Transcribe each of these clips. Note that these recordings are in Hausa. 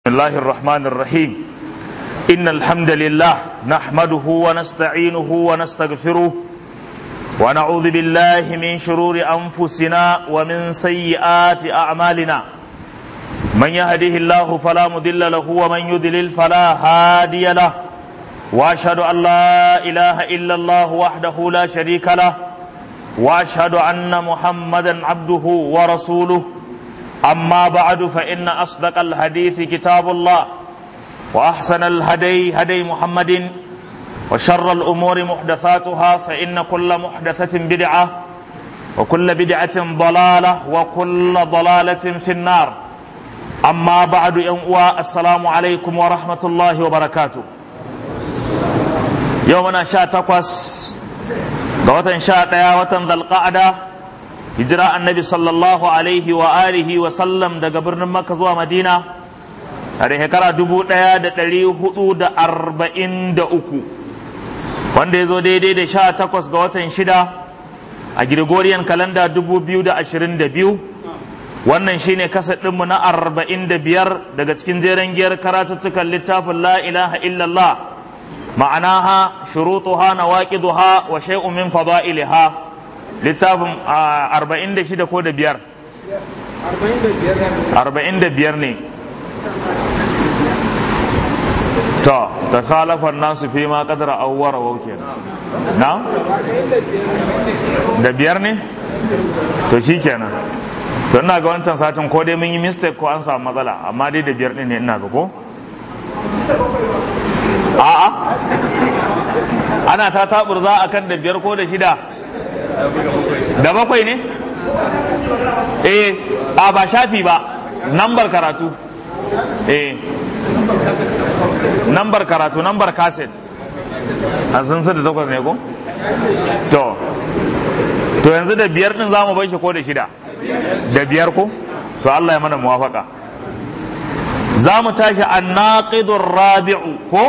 بسم الله الرحمن الرحيم إن الحمد لله نحمده ونستعينه ونستغفره ونعوذ بالله من شرور أنفسنا ومن سيئات أعمالنا من يهده الله فلا مضل له ومن يضلل فلا هادي له وأشهد أن لا إله إلا الله وحده لا شريك له وأشهد أن محمدا عبده ورسوله أما بعد فإن أصدق الحديث كتاب الله وأحسن الهدي هدي محمد وشر الأمور محدثاتها فإن كل محدثة بدعة وكل بدعة ضلالة وكل ضلالة في النار أما بعد ينقوى السلام عليكم ورحمة الله وبركاته يومنا شاء تقوس وطن شاء وطن ذا القعده hijira annabi sallallahu alaihi wa alihi wa sallam daga birnin makka zuwa madina a da shekara dubu ɗaya da ɗari hudu da arba'in da uku wanda ya zo daidai da sha takwas ga watan shida a gregorian kalanda dubu biyu da ashirin da biyu wannan shine kasa ɗinmu na arba'in da biyar daga cikin jeren giyar karatuttukan littafin la ilaha illallah ma'anaha shurutuha nawaqiduha wa shay'un min fada'iliha littafin arba'in da shida ko da biyar arba'in da biyar ne to ta khalafar nasu fi ma kadara awwara wauke na da biyar ne to shi kenan to ina ga wancan satin ko dai mun yi mistake ko an samu matsala amma dai da biyar ne ina ga ko a'a ana ta taburza akan da biyar ko da shida da bakwai ne? eh a ba shafi ba nambar karatu eh nambar karatu nambar kaset a sun da takwas ne ko? to to yanzu da biyar din zamu bai shi ko da shida da biyar ko? to Allah ya mana muwafaka za mu tashi annaqidur rabi'u ko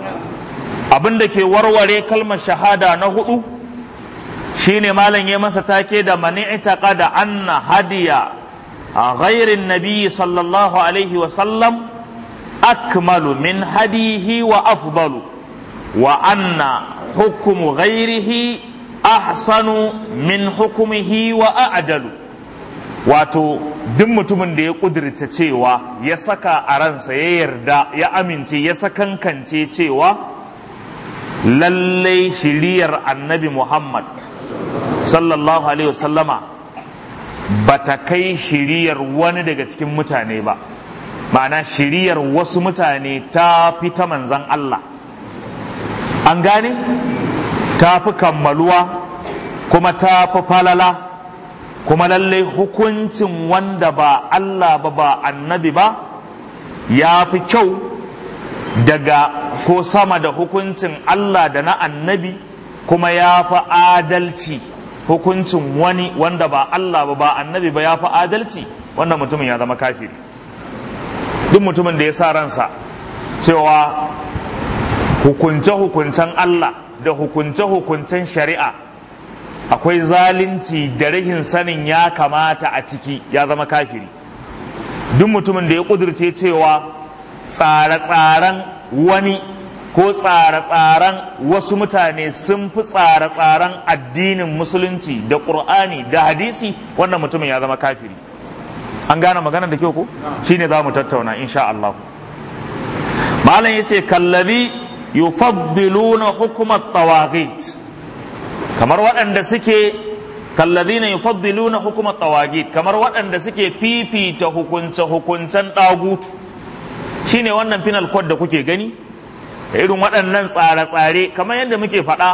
abinda ke warware kalmar shahada na hudu shine malam ya masa take da mani da anna hadiya a ghairin nabi sallallahu alaihi wa sallam akmalu min hadihi wa afdalu wa anna hukumu ghairihi ahsanu min hukumihi wa a'dalu wato duk mutumin da ya kudirce cewa ya saka a ransa ya yarda ya amince ya sakankance cewa lallai shiriyar annabi muhammad sallallahu alaihi wasallama ba ta kai shiriyar wani daga cikin mutane ba ma'ana shiriyar wasu mutane ta fi ta manzan Allah an gane ta fi kammaluwa kuma ta fi falala kuma lallai hukuncin wanda ba Allah ba ba annabi ba ya fi kyau daga ko sama da hukuncin Allah da na annabi kuma ya fi adalci hukuncin wani wanda ba Allah ba ba annabi ba ya fi adalci wanda mutumin ya zama kafiri duk mutumin da ya sa ransa cewa hukunce-hukuncen Allah da hukunce-hukuncen shari'a akwai zalunci da rahin sanin ya kamata a ciki ya zama kafiri duk mutumin da ya ƙudurce cewa tsare-tsaren wani ko tsare-tsaren wasu mutane sun fi tsare-tsaren addinin musulunci da ƙur'ani da hadisi wannan mutumin ya zama kafiri an gane magana da kyau ko shine za mu tattauna insha Allah malam yace kallabi yufaddiluna hukumat tawagit kamar waɗanda suke kallazina yufaddiluna hukumat tawagit kamar waɗanda suke fifita hukunce hukuncen ɗagutu shine wannan final code da kuke gani da irin waɗannan tsare-tsare kamar yadda muke faɗa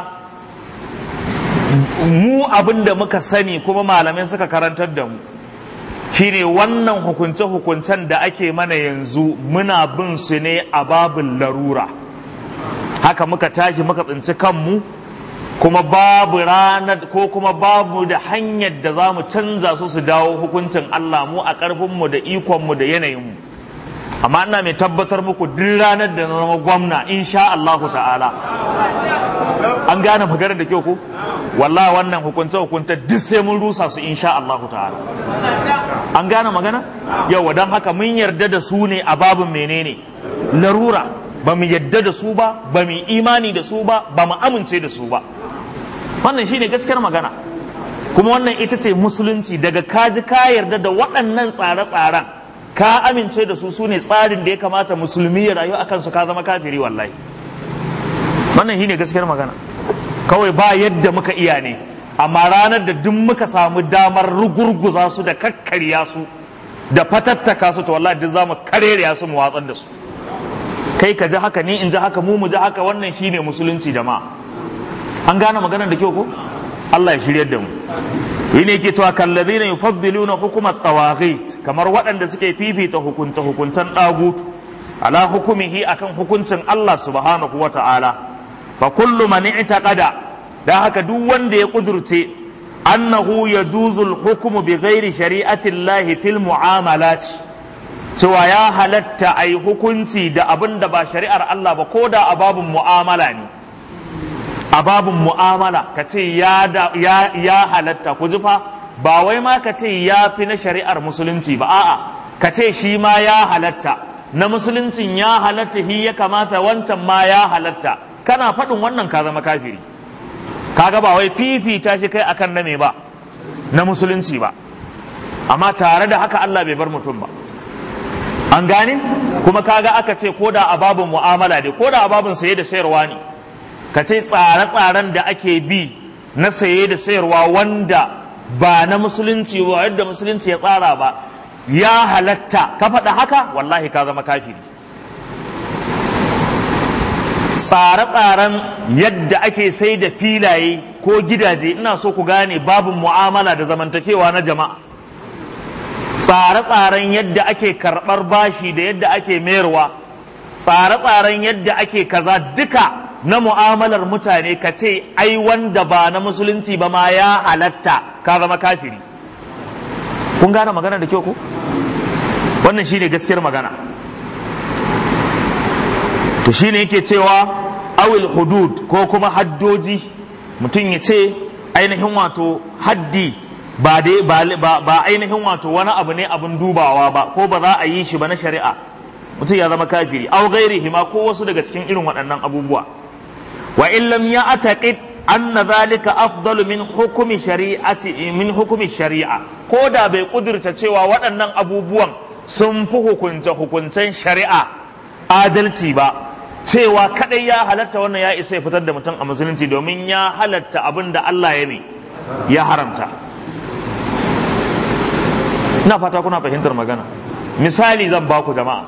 mu abin da muka sani kuma malamai suka karantar da mu shine wannan hukunce-hukuncen da ake mana yanzu muna bin su ne a babin larura haka muka tashi muka tsinci kanmu kuma babu ranar ko kuma babu da hanyar da za mu canza su su dawo hukuncin Allah mu a ƙarfinmu da ikonmu da yanayinmu amma ina mai tabbatar muku duk ranar da na zama gwamna insha Allahu ta'ala an gane maganar da kyau ko wallahi wannan hukunce hukunce duk sai mun rusa su insha Allahu ta'ala an gane magana yawa don haka mun yarda da su ne a babin menene larura ba mu yarda da su ba ba mu imani da su ba ba mu amince da su ba wannan shine gaskiyar magana kuma wannan ita ce musulunci daga kaji ka yarda da waɗannan tsare-tsaren ka amince da su su ne tsarin da ya kamata musulmi ya rayu akan su ka zama kafiri wallahi wannan shine gaskiyar magana kawai ba yadda muka iya ne amma ranar da duk muka samu damar rugurguza su da kakkarya su da fatattaka su to wallahi duk zamu karerya su mu watsar da su kai ka ji haka ni in ji haka mu mu ji haka wannan shine musulunci jama'a an gane maganar da kyau ko Allah ya shiryar da mu yi ne ke cewa kallazina yufaddiluna hukumat tawaghit kamar waɗanda suke fifita hukunta hukuntan dagutu ala hukumihi akan hukuncin Allah subhanahu wa ta'ala fa kullu man i'taqada da haka duk wanda ya kudurce annahu yajuzul hukmu bi ghairi shari'ati Allah fil mu'amalat cewa ya halatta ai hukunci da abin da ba shari'ar Allah ba ko da a babun mu'amala ne a babun mu'amala ka ce ya, ya, ya halatta ku ji fa ba wai ma ka ce ya fi na shari'ar musulunci ba a'a ka ce shi ma ya halatta na musuluncin ya halatta shi ya kamata wancan ma ya halatta kana faɗin wannan ka zama kafiri kaga ba wai fifita shi kai akan na me ba na musulunci ba amma tare da haka Allah bai bar mutum ba an gane kuma kaga aka ce ko da a babun mu'amala ne ko da a babun saye da sayarwa ne ka ce tsare-tsaren da ake bi na saye da sayarwa wanda ba na musulunci ba yadda musulunci ya tsara ba ya halatta ka faɗa haka wallahi ka zama kafiri tsare-tsaren yadda ake sai da filaye ko gidaje ina so ku gane babin mu'amala da zamantakewa na jama'a tsare-tsaren yadda ake karɓar bashi da yadda ake mayarwa tsare-tsaren yadda ake kaza duka na mu'amalar mutane ka ce ai wanda ba na musulunci ba ma ya halatta ka zama kafiri kun gane magana da kyau ko wannan shine gaskiyar magana to shine yake cewa awil hudud ko kuma haddoji mutum ya ce ainihin wato haddi ba dai ba ainihin wato wani abu ne abin dubawa ba ko ba za a yi shi ba na shari'a mutum ya zama kafiri aw gairihi ma ko wasu daga cikin irin waɗannan abubuwa wa in lam ya'taqid anna zalika afdalu min hukumi shari'ati min hukumi shari'a ko da bai kudurta cewa waɗannan abubuwan sun fi hukunta hukuncen shari'a adalci ba cewa kadai ya halatta wannan ya isa ya fitar da mutum a musulunci domin ya halatta abin da Allah ya ne ya haramta ina fata kuna fahimtar magana misali zan baku jama'a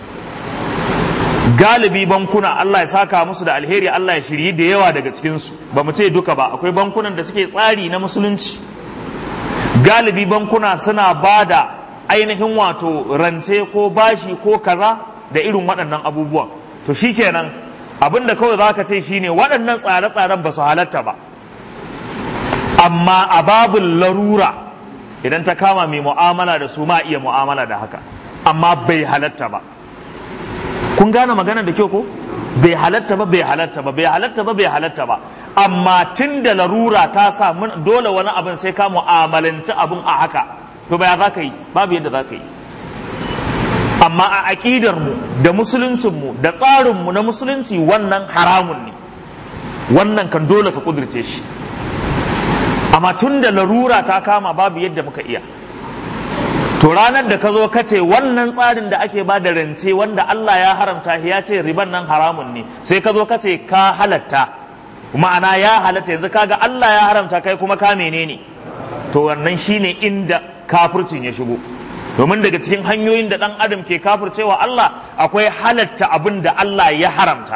galibi bankuna Allah ya saka musu da alheri Allah ya shirye da yawa daga cikinsu ba mu ce duka ba akwai bankunan da suke tsari na musulunci galibi bankuna suna ba da ainihin wato rance ko bashi ko kaza da irin waɗannan abubuwan to shikenan abin da kawai za ka ce shine waɗannan tsare-tsaren ba su halatta ba amma a babin larura idan ta kama mai mu'amala da su ma iya mu'amala da haka amma bai halatta ba kun gane magana da kyau ko bai halatta ba bai halatta ba bai halatta ba bai halatta ba amma tun da larura ta sa dole wani abin sai ka mu'amalanci abin a haka to baya za ka yi babu yadda za ka yi amma a aƙidar mu da musuluncin mu da tsarin mu na musulunci wannan haramun ne wannan kan dole ka kudirce shi amma tun da larura ta kama babu yadda muka iya to ranar da ka zo ka ce wannan tsarin da ake ba da rance wanda Allah ya haramta ya ce riban nan haramun ne sai ka zo ka ce ka halatta ma'ana ya halatta yanzu kaga Allah ya haramta kai kuma ka menene to wannan shine inda kafircin ya shigo domin daga cikin hanyoyin da dan adam ke kafircewa Allah akwai halatta abin da Allah ya haramta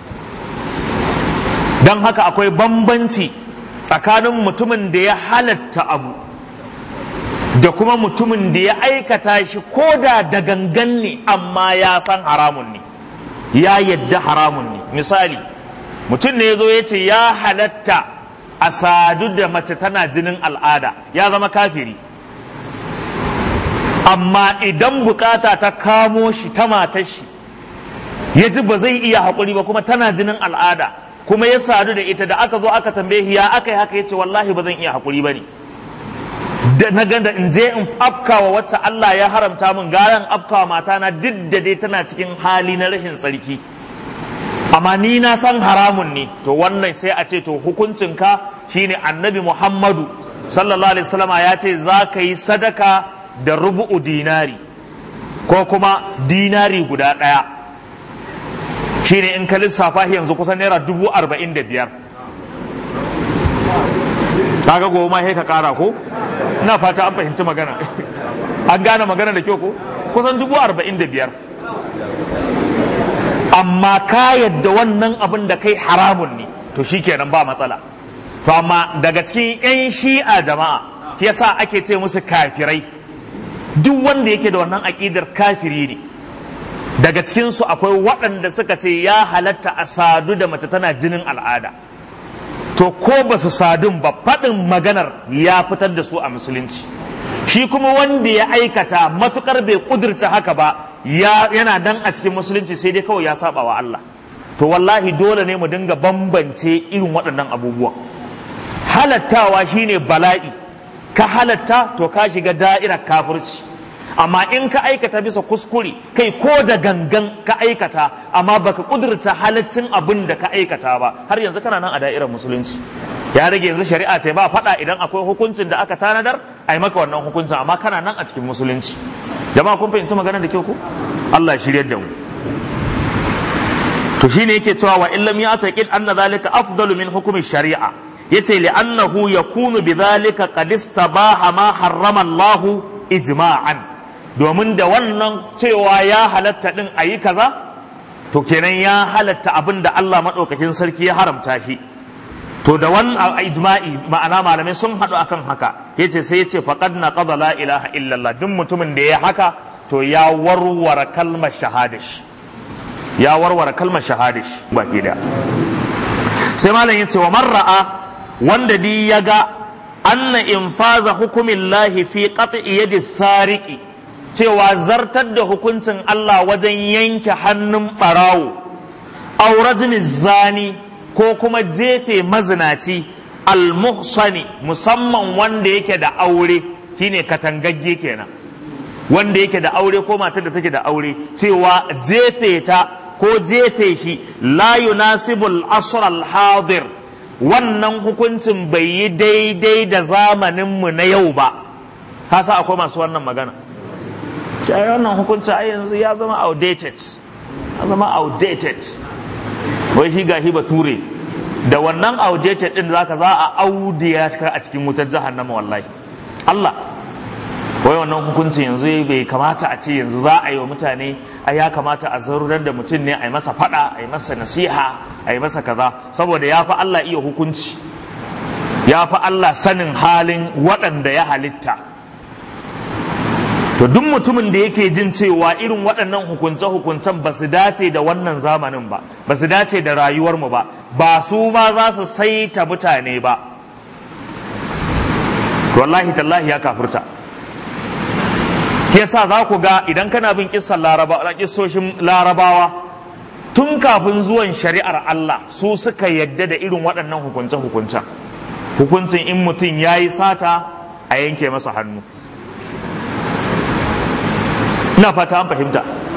don haka akwai bambanci tsakanin mutumin da ya halatta abu da kuma mutumin da ya aikata shi ko da da gangan ne amma ya san haramun ne ya yadda haramun ne misali mutum ne ya zo ya ce ya halatta a sadu da mace tana jinin al'ada ya zama kafiri amma idan bukata ta kamo shi ta matar shi ya ji ba zai iya haƙuri ba kuma tana jinin al'ada kuma ya sadu da ita da aka zo aka tambaye ya aka yi haka ya ce wallahi ba zan iya haƙuri ba ne da na ganda in je in afkawa wacce Allah ya haramta min garan afkawa matana duk da dai tana cikin hali na rashin tsarki amma ni na san haramun ne to wannan sai a ce to hukuncinka shine annabi Muhammadu sallallahu alaihi wasallama ya ce za ka yi sadaka da rubu'u dinari ko kuma dinari guda ɗaya shine in ka lissafa yanzu kusan naira dubu arba'in da biyar kaga gobe ma sai ka kara ko ina fata an fahimci magana an gane magana da kyau ko kusan dubu arba'in da biyar amma ka yadda wannan abin da kai haramun ne to shikenan ba matsala to amma daga cikin 'yan shi'a jama'a yasa ake ce musu kafirai duk wanda yake da wannan aƙidar kafiri ne daga cikinsu akwai waɗanda suka ce ya halatta a sadu da mace tana jinin al'ada to ko ba su sadun ba faɗin maganar ya fitar da su a musulunci shi kuma wanda ya aikata matukar bai ƙudurta haka ba yana dan a cikin musulunci sai dai kawai ya saba wa Allah to wallahi dole ne mu dinga bambance irin waɗannan abubuwan halattawa shine bala'i ka halatta to ka shiga da'irar kafirci amma in ka aikata bisa kuskure kai ko da gangan ka aikata amma baka kudurta halaccin abin da ka aikata ba har yanzu kana nan a da'irar musulunci ya rage yanzu shari'a ta ba faɗa idan akwai hukuncin da aka tanadar ai maka wannan hukuncin amma kana nan a cikin musulunci jama'a kun fahimci magana da kyau ko Allah shiryar da mu to shine yake cewa wa illam ya taqid anna zalika afdalu min hukumi shari'a yace li annahu yakunu bidhalika qad istabaha ma harrama Allah ijma'an domin da wannan cewa ya halatta din ayi kaza to kenan ya halatta abin da Allah madaukakin sarki ya haramta shi to da wannan ijma'i ma'ana malamai sun haɗu akan haka yace sai yace faqad naqada la ilaha illallah duk mutumin da ya haka to ya warware kalmar shahadash ya warware kalmar shahadash baki da sai malam yace wa marra'a wanda di ya ga anna infaza hukumin lahi fi qat'i yadi sariki cewa zartar da hukuncin Allah wajen yanke hannun barawo aw rajmi zani ko kuma jefe mazinaci almuhsani musamman wanda yake da aure shine katangagge kenan wanda yake da aure ko matar da take da aure cewa jefe ta ko jefe shi la yunasibul asr al hadir wannan hukuncin bai yi daidai da zamaninmu na yau ba kasa akwai masu wannan magana shi wannan hukuncin ai yanzu ya zama outdated ya zama outdated wai shi gashi bature da wannan outdated din zaka za a audiya a cikin wutar jahannama wallahi Allah wai wannan hukuncin yanzu bai kamata a ce yanzu za a yi wa mutane a ya kamata a zarurar da mutum ne a yi masa fada a yi masa nasiha a yi masa kaza saboda ya fi Allah iya hukunci ya fi Allah sanin halin waɗanda ya halitta to duk mutumin da yake jin cewa irin waɗannan hukunce-hukuncen ba su dace da wannan zamanin ba ba su dace da rayuwarmu ba ba su ba za su saita mutane ba wallahi tallahi ya kafirta yasa za ku ga idan kana bin kissan larabawa kissoshin larabawa tun kafin zuwan shari'ar Allah su suka yadda da irin waɗannan hukunce-hukuncen hukuncin in mutum ya yi sata a yanke masa hannu ina fata an fahimta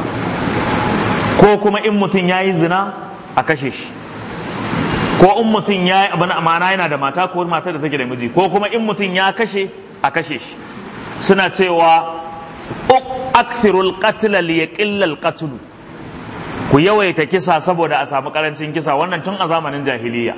ko kuma in mutum ya yi zina a kashe shi ko in mutum ya yi abin amana yana da mata ko mata da take da miji ko kuma in mutum ya kashe a kashe shi suna cewa akthirul qatla li yaqilla al qatl ku yawaita kisa saboda a samu karancin kisa wannan tun a zamanin jahiliya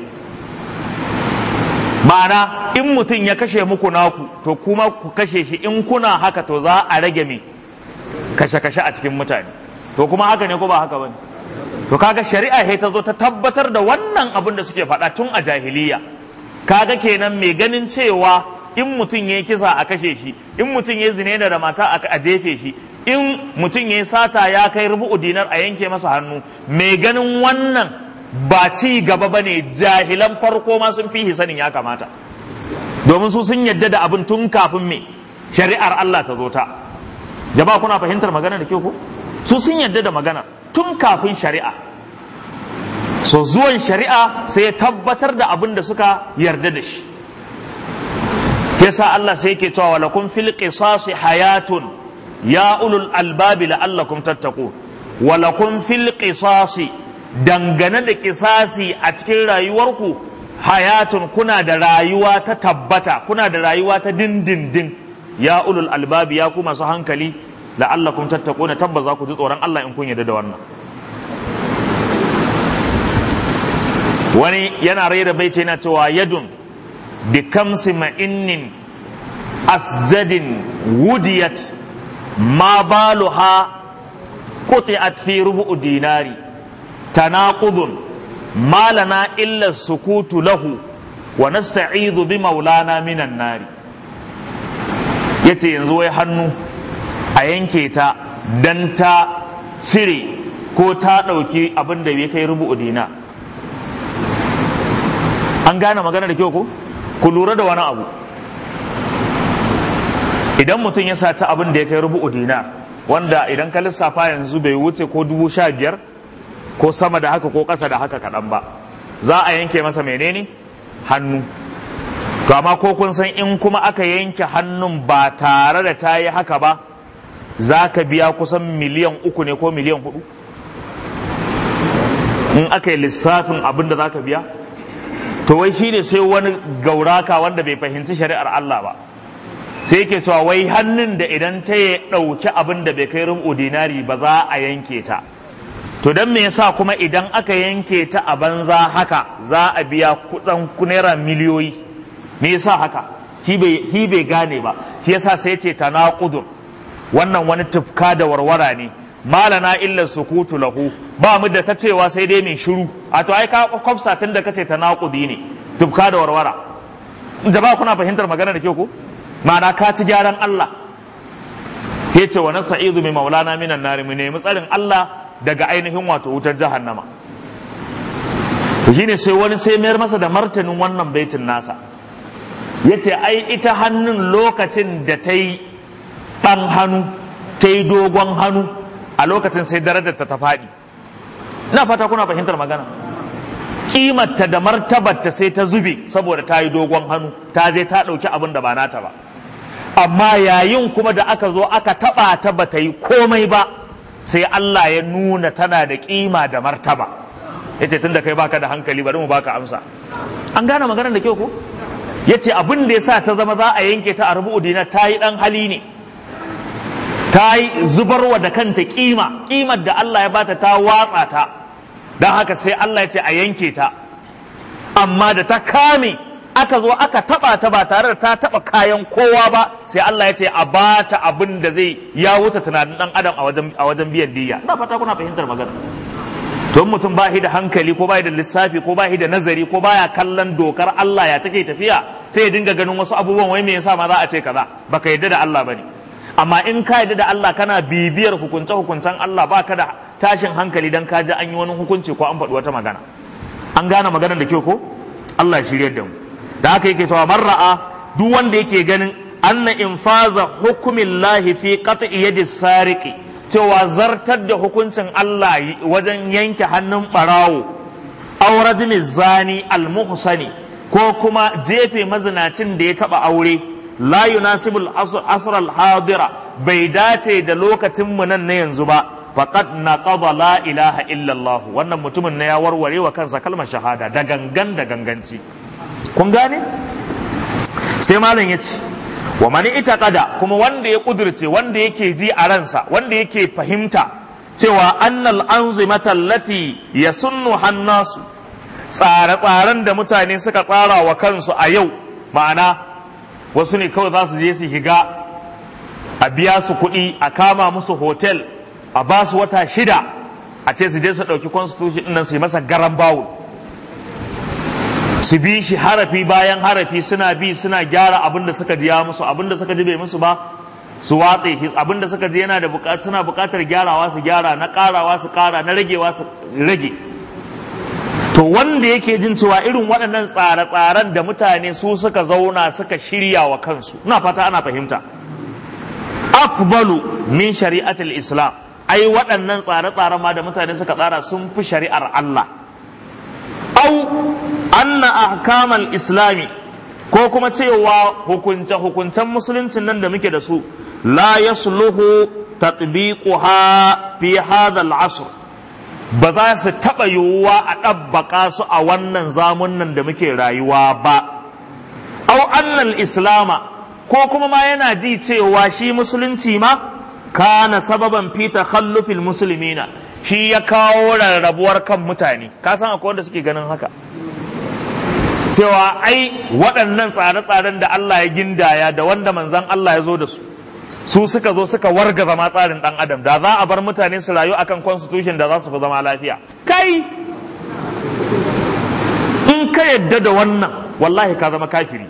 ma'ana in mutum ya kashe muku naku to kuma ku kashe shi in kuna haka to za a rage me kashe-kashe a cikin mutane to kuma haka ne ko ba haka bane to kaga shari'a sai ta zo ta tabbatar da wannan abin da suke faɗa tun a jahiliya kaga kenan mai ganin cewa in mutum ya kisa a kashe shi in mutum ya zine da mata a jefe shi in mutum ya sata ya kai rubu'u dinar a yanke masa hannu mai ganin wannan ba ci gaba ba ne jahilan farko ma sun fi sanin ya kamata domin su sun yadda da abin tun kafin me shari'ar Allah ta zo ta jama'a kuna fahimtar magana da ke ko su sun yadda da magana tun kafin shari'a so zuwan shari'a sai ya tabbatar da abin da suka yarda da shi yasa Allah sai yake cewa walakum fil qisasi hayatun ya ulul albabi la'allakum tattaqun walakum fil qisasi dangane da kisasi a cikin rayuwarku hayatun kuna da rayuwa ta tabbata kuna da rayuwa ta dindindin ya ulul albabi ya ku masu hankali la'allakum tattaquna tabbas za ku ji tsoron Allah in kun yarda da wannan wani yana raira baiti yana cewa yadun bi kamsi ma'innin asjadin wudiyat ma baluha quti'at fi rubu'u dinari tanaqudun ma lana illa sukutu lahu wa nasta'idhu bi maulana minan nari yace yanzu wai hannu a yanke ta dan ta cire ko ta ɗauki abin da bai kai rubu'u dinar an gane magana da kyau ko ku lura da wani abu idan mutum ya saci abin da ya kai rubu'u dinar wanda idan ka lissafa yanzu bai wuce ko dubu sha biyar ko sama da haka ko ƙasa da haka kaɗan ba za a yanke masa menene hannu to amma ko kun san in kuma aka yanke hannun ba tare da ta yi haka ba za ka biya kusan miliyan uku ne ko miliyan hudu in aka yi lissafin abin da za ka biya to wai shi ne sai wani gauraka wanda bai fahimci shari'ar Allah ba sai yake cewa wai hannun da idan ta ya ɗauki abin da bai kai rubu dinari ba za a yanke ta to don me yasa kuma idan aka yanke ta a banza haka za a biya kudan naira miliyoyi me yasa haka shi bai gane ba shi yasa sai ce tanaqudur wannan wani tufka da warwara ne malana illa sukutu lahu ba mu da ta cewa sai dai mai shiru a to ai ka kwafsa tun da kace tanaqudi ne tufka da warwara jama'a kuna fahimtar magana da ke ku ma'ana ka ci gyaran Allah yace wa nasta'izu bi maulana minan nar mu nemi tsarin Allah daga ainihin wato wutar jahannama to shine sai wani sai mayar masa da martanin wannan baitin nasa yace ai ita hannun lokacin da ta yi ɗan hannu ta yi dogon hannu a lokacin sai darajar ta faɗi ina fata kuna fahimtar magana kimarta da martabarta sai ta zube saboda ta yi dogon hannu ta je ta ɗauki abin da ba nata ba amma yayin kuma da aka zo aka taɓa ta ba ta yi komai ba sai Allah ya nuna tana da kima da martaba yace tunda kai baka da hankali bari mu baka amsa an gane maganar da kyau ko yace abin da yasa ta zama za a yanke ta a rubu'u dina ta yi dan hali ne ta yi zubarwa da kanta kima kimar da Allah ya bata ta watsa ta don haka sai Allah ya ce a yanke ta amma da ta kame aka zo aka taba ta ba tare da ta taba kayan kowa ba sai Allah ya ce a bata abin da zai ya wuce tunanin dan adam a wajen a wajen biyan diya ina fata kuna fahimtar magana to mutum ba shi da hankali ko ba da lissafi ko ba shi da nazari ko baya kallon dokar Allah ya take tafiya sai ya dinga ganin wasu abubuwan wai me yasa ma za a ce kaza baka yadda da Allah bane amma in ka yadda da Allah kana bibiyar hukunce hukuncen Allah baka da tashin hankali dan ka ji an yi wani hukunci ko an faɗi wata magana an gane maganar da kyau ko Allah ya shiryar da mu da haka yake cewa marra'a duk wanda yake ganin anna infaza hukumillahi fi qat'i yadi sariqi cewa zartar da hukuncin Allah wajen yanke hannun barawo auradin zani almuhsani ko kuma jefe mazinacin da ya taba aure la yunasibul asr al-hadira bai dace da lokacin mu nan na yanzu ba faqad naqada la ilaha illa Allah wannan mutumin na ya warware wa kansa kalmar shahada da gangan da ganganci kun gane sai malam ya ce wa mani ita kada kuma wanda ya kudurce wanda yake ji a ransa wanda yake fahimta cewa annal anzimata allati yasunnu hannasu tsare-tsaren da mutane suka tsara wa kansu a yau ma'ana wasu ne kawai za su je su higa a biya su kuɗi a kama musu hotel a ba su wata shida a ce su je su ɗauki constitution ɗin nan su yi masa garan bawul su bi shi harafi bayan harafi suna bi suna gyara abin da suka ji ya musu abin da suka ji bai musu ba su watse shi abin da suka ji yana da buƙatar suna buƙatar gyarawa su gyara na ƙarawa su ƙara na ragewa su rage to wanda yake jin cewa irin waɗannan tsare-tsaren da mutane su suka zauna suka shirya wa kansu ina fata ana fahimta afbalu min shari'atul islam ai waɗannan tsare-tsaren ma da mutane suka tsara sun fi shari'ar Allah au anna ahkamal islami ko kuma cewa hukunce hukuncen musuluncin nan da muke da su la yasluhu tatbiquha fi hadha al-asr ba za su taɓa yiwuwa a ɗabbaƙa su a wannan zamunan da muke rayuwa ba au annal islama ko kuma ma yana ji cewa shi musulunci ma kana sababan fi takhallufil muslimina shi ya kawo rarrabuwar kan mutane ka san akwai wanda suke ganin haka cewa ai waɗannan tsare-tsaren da Allah ya gindaya da wanda manzon Allah ya zo da su su suka zo suka warga zama tsarin ɗan adam da za a bar mutane su rayu akan constitution da za su fi zama lafiya kai in ka yadda da wannan wallahi ka zama kafiri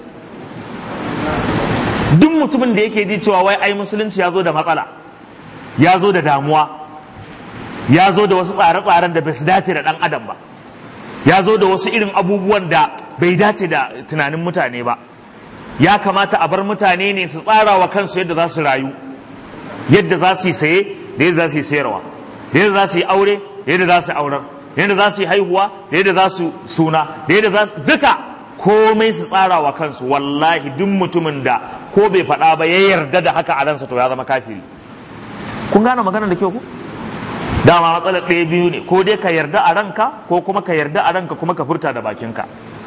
duk mutumin da yake ji cewa wai ai musulunci ya zo da matsala ya zo da damuwa ya zo da wasu tsare-tsaren da bai su dace da ɗan adam ba ya zo da wasu irin abubuwan da bai dace da tunanin mutane ba ya kamata a bar mutane ne su tsara wa kansu yadda za su rayu yadda za su yi saye da yadda za su yi sayarwa da yadda za su yi aure da yadda za su aurar da yadda za su yi haihuwa da yadda za su suna da yadda za su duka komai su tsara wa kansu wallahi duk mutumin da ko bai faɗa ba ya yarda da haka a ransa to ya zama kafiri kun gane magana da kyau ku dama matsalar ɗaya biyu ne ko dai ka yarda a ranka ko kuma ka yarda a ranka kuma ka furta da bakinka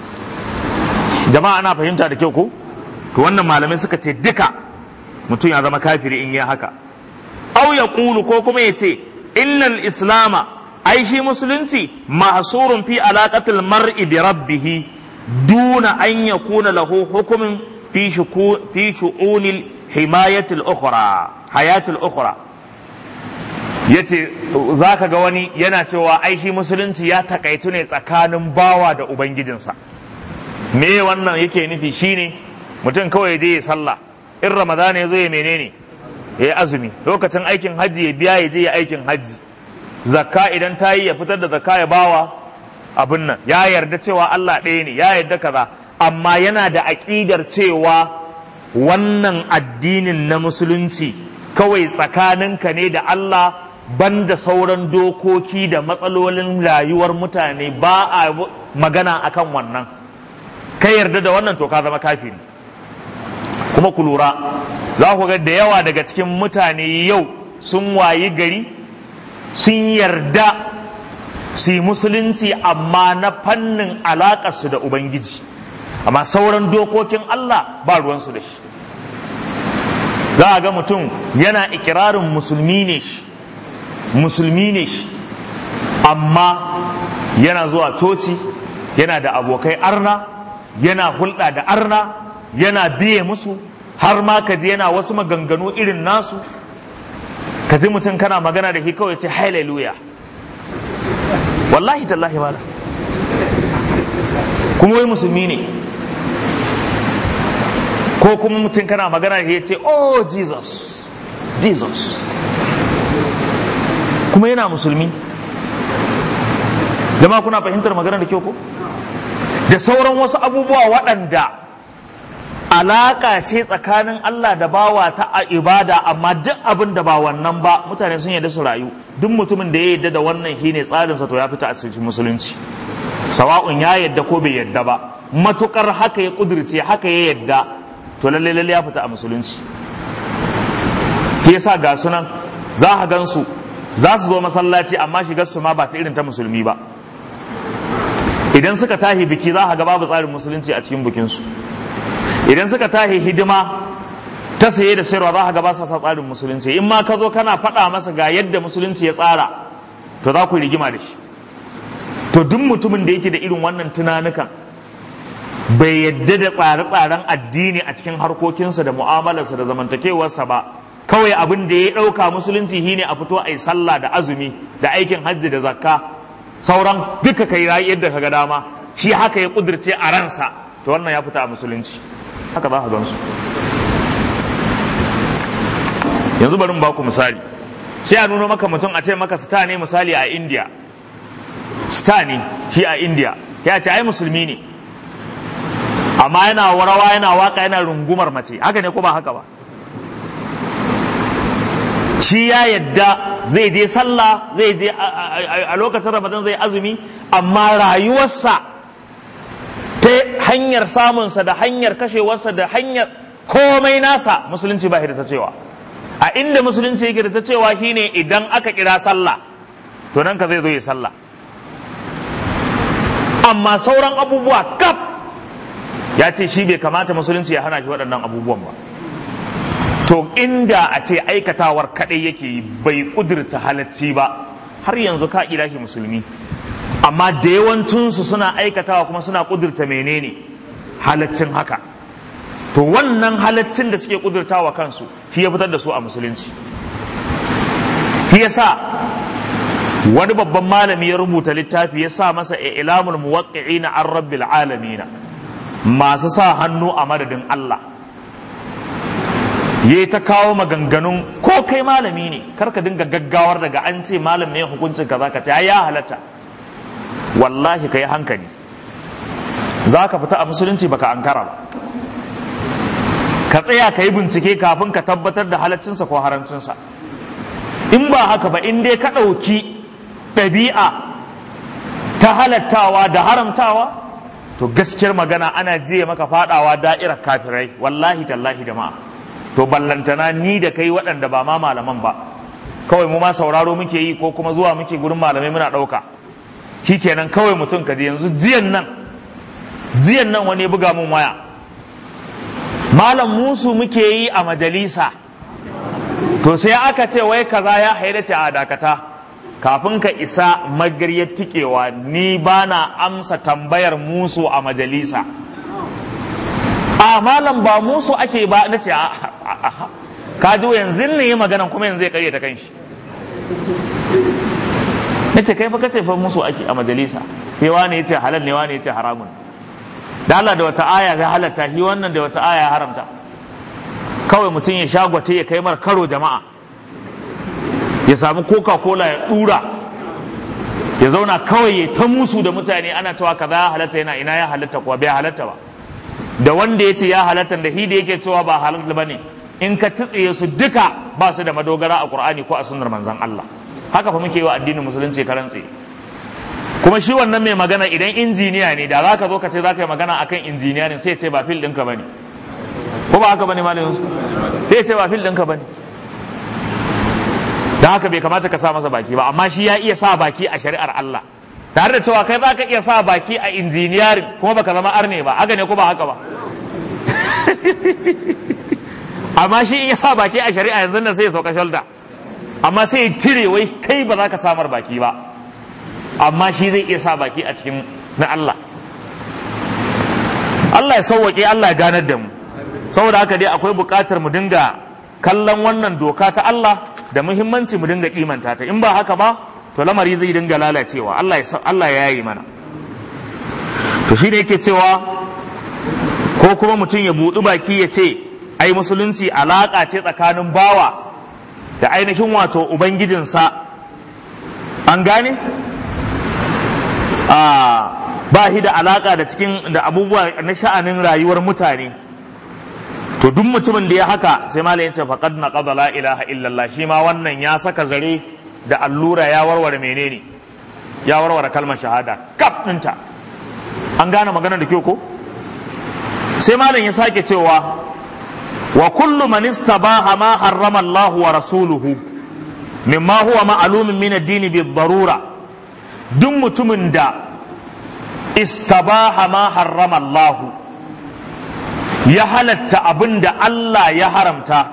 jama'a ana fahimta da kyau ko to wannan malamai suka ce duka mutum ya zama kafiri in yi haka au ya kulu ko kuma ya ce innal islama ai shi musulunci mahsurun fi alaqatil mar'i bi rabbih duna an yakuna lahu hukumin fi fi shu'unil himayatil ukhra hayatil ukhra yace zaka ga wani yana cewa ai shi musulunci ya takaitu ne tsakanin bawa da ubangijinsa me wannan yake nufi shine mutum kawai je ya sallah in ramadana ya zo ya menene ya yi azumi lokacin aikin hajji ya biya ya je ya aikin hajji zakka idan ta yi ya fitar da zakka ya bawa abin nan ya yarda cewa Allah ɗaya ne ya yarda kaza amma yana da aƙidar cewa wannan addinin na musulunci kawai tsakaninka ne da Allah banda sauran dokoki da matsalolin rayuwar mutane ba a magana akan wannan ka yarda da wannan to ka zama kafiri kuma ku lura za ku ga da yawa daga cikin mutane yau sun wayi gari sun yarda su yi musulunci amma na fannin alaƙarsu da ubangiji amma sauran dokokin Allah ba ruwansu da shi za a ga mutum yana ikirarin musulmi ne shi musulmi ne shi amma yana zuwa coci yana da abokai arna yana hulɗa da arna yana biye musu har ma ka ji yana wasu maganganu irin nasu ka ji mutum kana magana da shi kawai ce hallelujah wallahi tallahi mala kuma wai musulmi ne ko kuma mutum kana magana da shi ya ce oh jesus jesus kuma yana musulmi jama'a kuna fahimtar magana da kyau ko da sauran wasu abubuwa waɗanda alaƙa ce tsakanin Allah da bawa ta a ibada amma duk abin da ba wannan ba mutane sun yarda su rayu duk mutumin da ya yarda da wannan shine tsarinsa to ya fita a cikin musulunci sawa'un ya yarda ko bai yarda ba matukar haka ya kudirce haka ya yarda to lalle lalle ya fita a musulunci shi yasa ga sunan za ka gansu za su zo masallaci amma shigar su ma ba ta irin ta musulmi ba idan suka tahi biki za ka ga babu tsarin musulunci a cikin bikinsu idan suka tahi hidima ta saye da sayarwa za ka ga ba sa tsarin musulunci in ma ka zo kana faɗa masa ga yadda musulunci ya tsara to za ku rigima da shi to duk mutumin da yake da irin wannan tunanukan bai yadda da tsare-tsaren addini a cikin harkokinsa da mu'amalarsa da zamantakewarsa ba kawai abin da ya ɗauka musulunci shine a fito a yi sallah da azumi da aikin hajji da zakka sauran duka kai yadda ka ga dama shi haka ya kudirce a ransa to wannan ya fita a musulunci haka za ka gansu yanzu bari mu ba ku misali sai a nuno maka mutum a ce maka sta ne misali a india sta ne shi a india ya ce ai musulmi ne amma yana warawa yana waka yana rungumar mace haka ne ko ba haka ba shi ya yadda zai je sallah zai je a lokacin ramadan zai azumi amma rayuwarsa ta hanyar samunsa da hanyar kashewarsa da hanyar komai nasa musulunci ba da ta cewa a inda musulunci yake da ta cewa shine idan aka kira sallah to nan ka zai zo yi sallah amma sauran abubuwa kaf ya ce shi bai kamata musulunci ya hana shi waɗannan abubuwan ba to inda a ce aikatawar kaɗai yake yi bai ƙudurta halacci ba har yanzu ka kira shi musulmi amma da yawancinsu suna aikatawa kuma suna ƙudurta menene halaccin haka to wannan halaccin da suke ƙudurtawa kansu shi ya fitar da su a musulunci shi yasa wani babban malami ya rubuta littafi ya sa masa ilamul muwaqqi'ina an rabbil alamina masu sa hannu a madadin Allah ya ta kawo maganganun ko kai malami ne karka dinga gaggawar daga an ce malam ne hukuncin kaza ka ce ya halatta wallahi ka yi hankali za ka fita a musulunci baka ankara ba ka tsaya ka yi bincike kafin ka tabbatar da halaccinsa ko haramcinsa in ba haka ba in dai ka ɗauki ɗabi'a ta halattawa da haramtawa to gaskiyar magana ana jiya maka fadawa da'irar kafirai wallahi tallahi jama'a to ballantana ni da kai waɗanda ba ma malaman ba kawai mu ma sauraro muke yi ko kuma zuwa muke gurin malamai muna ɗauka shikenan kawai mutum ka je yanzu jiyan nan jiyan nan wani buga mun waya malam musu muke yi a majalisa to sai aka ce wai kaza ya haidace a dakata kafin ka isa magaryar tikewa ni ba na amsa tambayar musu a majalisa a malam ba musu ake ba na ce ka ji yanzu ne yi maganan kuma yanzu ya karye ta kanshi na ce kai fa kace fa musu ake a majalisa sai wani ya ce halal ne wani ya ce haramun da Allah da wata aya ya halatta shi wannan da wata aya ya haramta kawai mutum ya shagwate ya kai mar karo jama'a ya samu coca cola ya dura ya zauna kawai ya ta musu da mutane ana cewa kaza ya halatta yana ina ya halatta kuwa bai halatta ba da wanda ya ce ya halatta da shi da yake cewa ba halatta ba ne in ka tsitsiye su duka ba su da madogara a qur'ani ko a sunnar manzon Allah haka fa muke yi wa addinin musulunci karan tsaye kuma shi wannan mai magana idan injiniya ne da za ka zo ka ce za ka yi magana akan injiniya ne sai ya ce ba fil ɗinka ba ne ko ba haka ba ne malamin su sai ya ce ba fil ɗinka ba ne da haka bai kamata ka sa masa baki ba amma shi ya iya sa baki a shari'ar Allah tare da cewa kai za ka iya sa baki a injiniyarin kuma baka zama arne ba haka ne ko ba haka ba amma shi in ya sa baki a shari'a yanzu nan sai ya sauka shalda amma sai ya tire wai kai ba za ka samar baki ba amma shi zai iya sa baki a cikin na Allah Allah ya sauwaƙe Allah ya ganar da mu saboda haka dai akwai buƙatar mu dinga kallon wannan doka ta Allah da muhimmanci mu dinga kimanta ta in ba haka ba to lamari zai dinga lalacewa Allah ya Allah ya yi mana to shine yake cewa ko kuma mutum ya buɗi baki ya ce ai musulunci alaƙa ce tsakanin bawa da ainihin wato ubangijinsa an gane ba shi da alaƙa da cikin da abubuwa na sha'anin rayuwar mutane to duk mutumin da ya haka sai malam ya ce faqad naqada la ilaha illallah shi ma wannan ya saka zare da allura ya warware menene ya warware kalmar shahada kaf ɗinta an gane magana da kyau ko sai malam ya sake cewa wa kullu man istabaha ma harrama Allah wa rasuluhu mimma huwa ma'lumun min ad-din bi darura duk mutumin da istabaha ma harrama Allah ya halatta abin da Allah ya haramta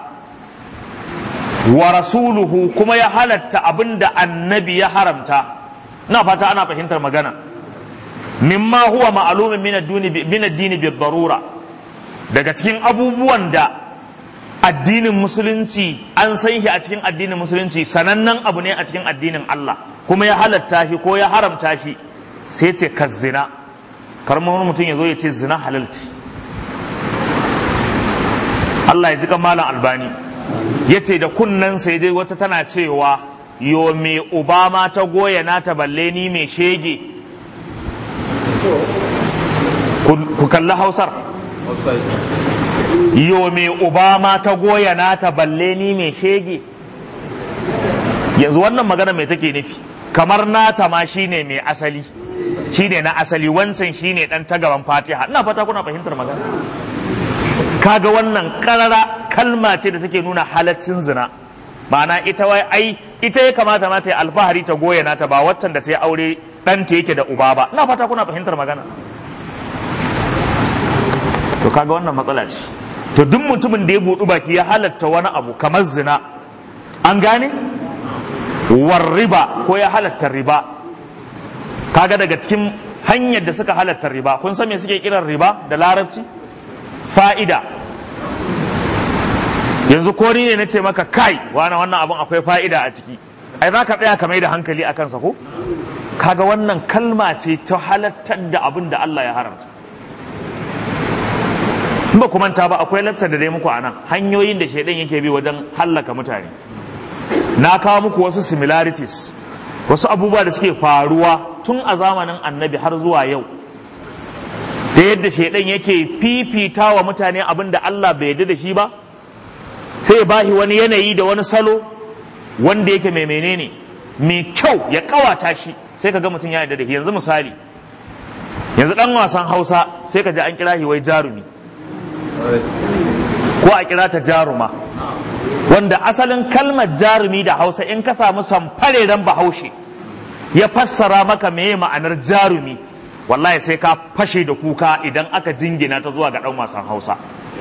wa rasuluhu kuma ya halatta abin da annabi ya haramta na fata ana fahimtar magana mimma huwa ma'lumin min ad-din bi darura daga cikin abubuwan da addinin musulunci an san shi a cikin addinin musulunci sanannen abu ne a cikin addinin Allah kuma ya halatta shi ko ya haramta shi sai ce ka zina karmar mutum ya zo ya ce zina halalci Allah ya ji malam albani ya ce da kunnen sai dai wata tana cewa yo me obama ta goya nata balle ni mai shege ku kalli hausar yo me obama ta goya nata balle ni mai shege yanzu wannan magana mai take nufi kamar nata ma shine mai asali shine na asali wancan shine dan ta gaban fatiha ina fata kuna fahimtar magana kaga wannan karara kalma ce da take nuna halaccin zina ma'ana ita wai ai ita ya kamata ma ta yi alfahari ta goya nata ba waccan da ta yi aure ɗanta yake da uba ba ina fata kuna fahimtar magana to kaga wannan matsala ce to duk mutumin da ya buɗu baki ya halatta wani abu kamar zina an gane war riba ko ya halatta riba kaga daga cikin hanyar da suka halatta riba kun san me suke kiran riba da larabci fa'ida yanzu ko ni ne na ce maka kai wani wannan abun akwai fa'ida a ciki ai za ka tsaya ka mai da hankali a kansa ko kaga wannan kalma ce ta halattar da abin da Allah ya haramta in ba ku manta ba akwai lattar da dai muku a nan hanyoyin da shaidan yake bi wajen hallaka mutane na kawo muku wasu similarities wasu abubuwa da suke faruwa tun a zamanin annabi har zuwa yau da yadda shaidan yake fifita wa mutane abin da Allah bai yarda da shi ba sai ba shi wani yanayi da wani salo wanda yake mai menene mai kyau ya kawata shi sai ka ga mutum ya yarda da shi yanzu misali yanzu dan wasan hausa sai ka ji an kira shi wai jarumi ko a kira ta jaruma wanda asalin kalmar jarumi da hausa in ka samu samfareren bahaushe ya fassara maka meye ma'anar jarumi wallahi sai ka fashe da kuka idan aka jingina ta zuwa ga dan wasan hausa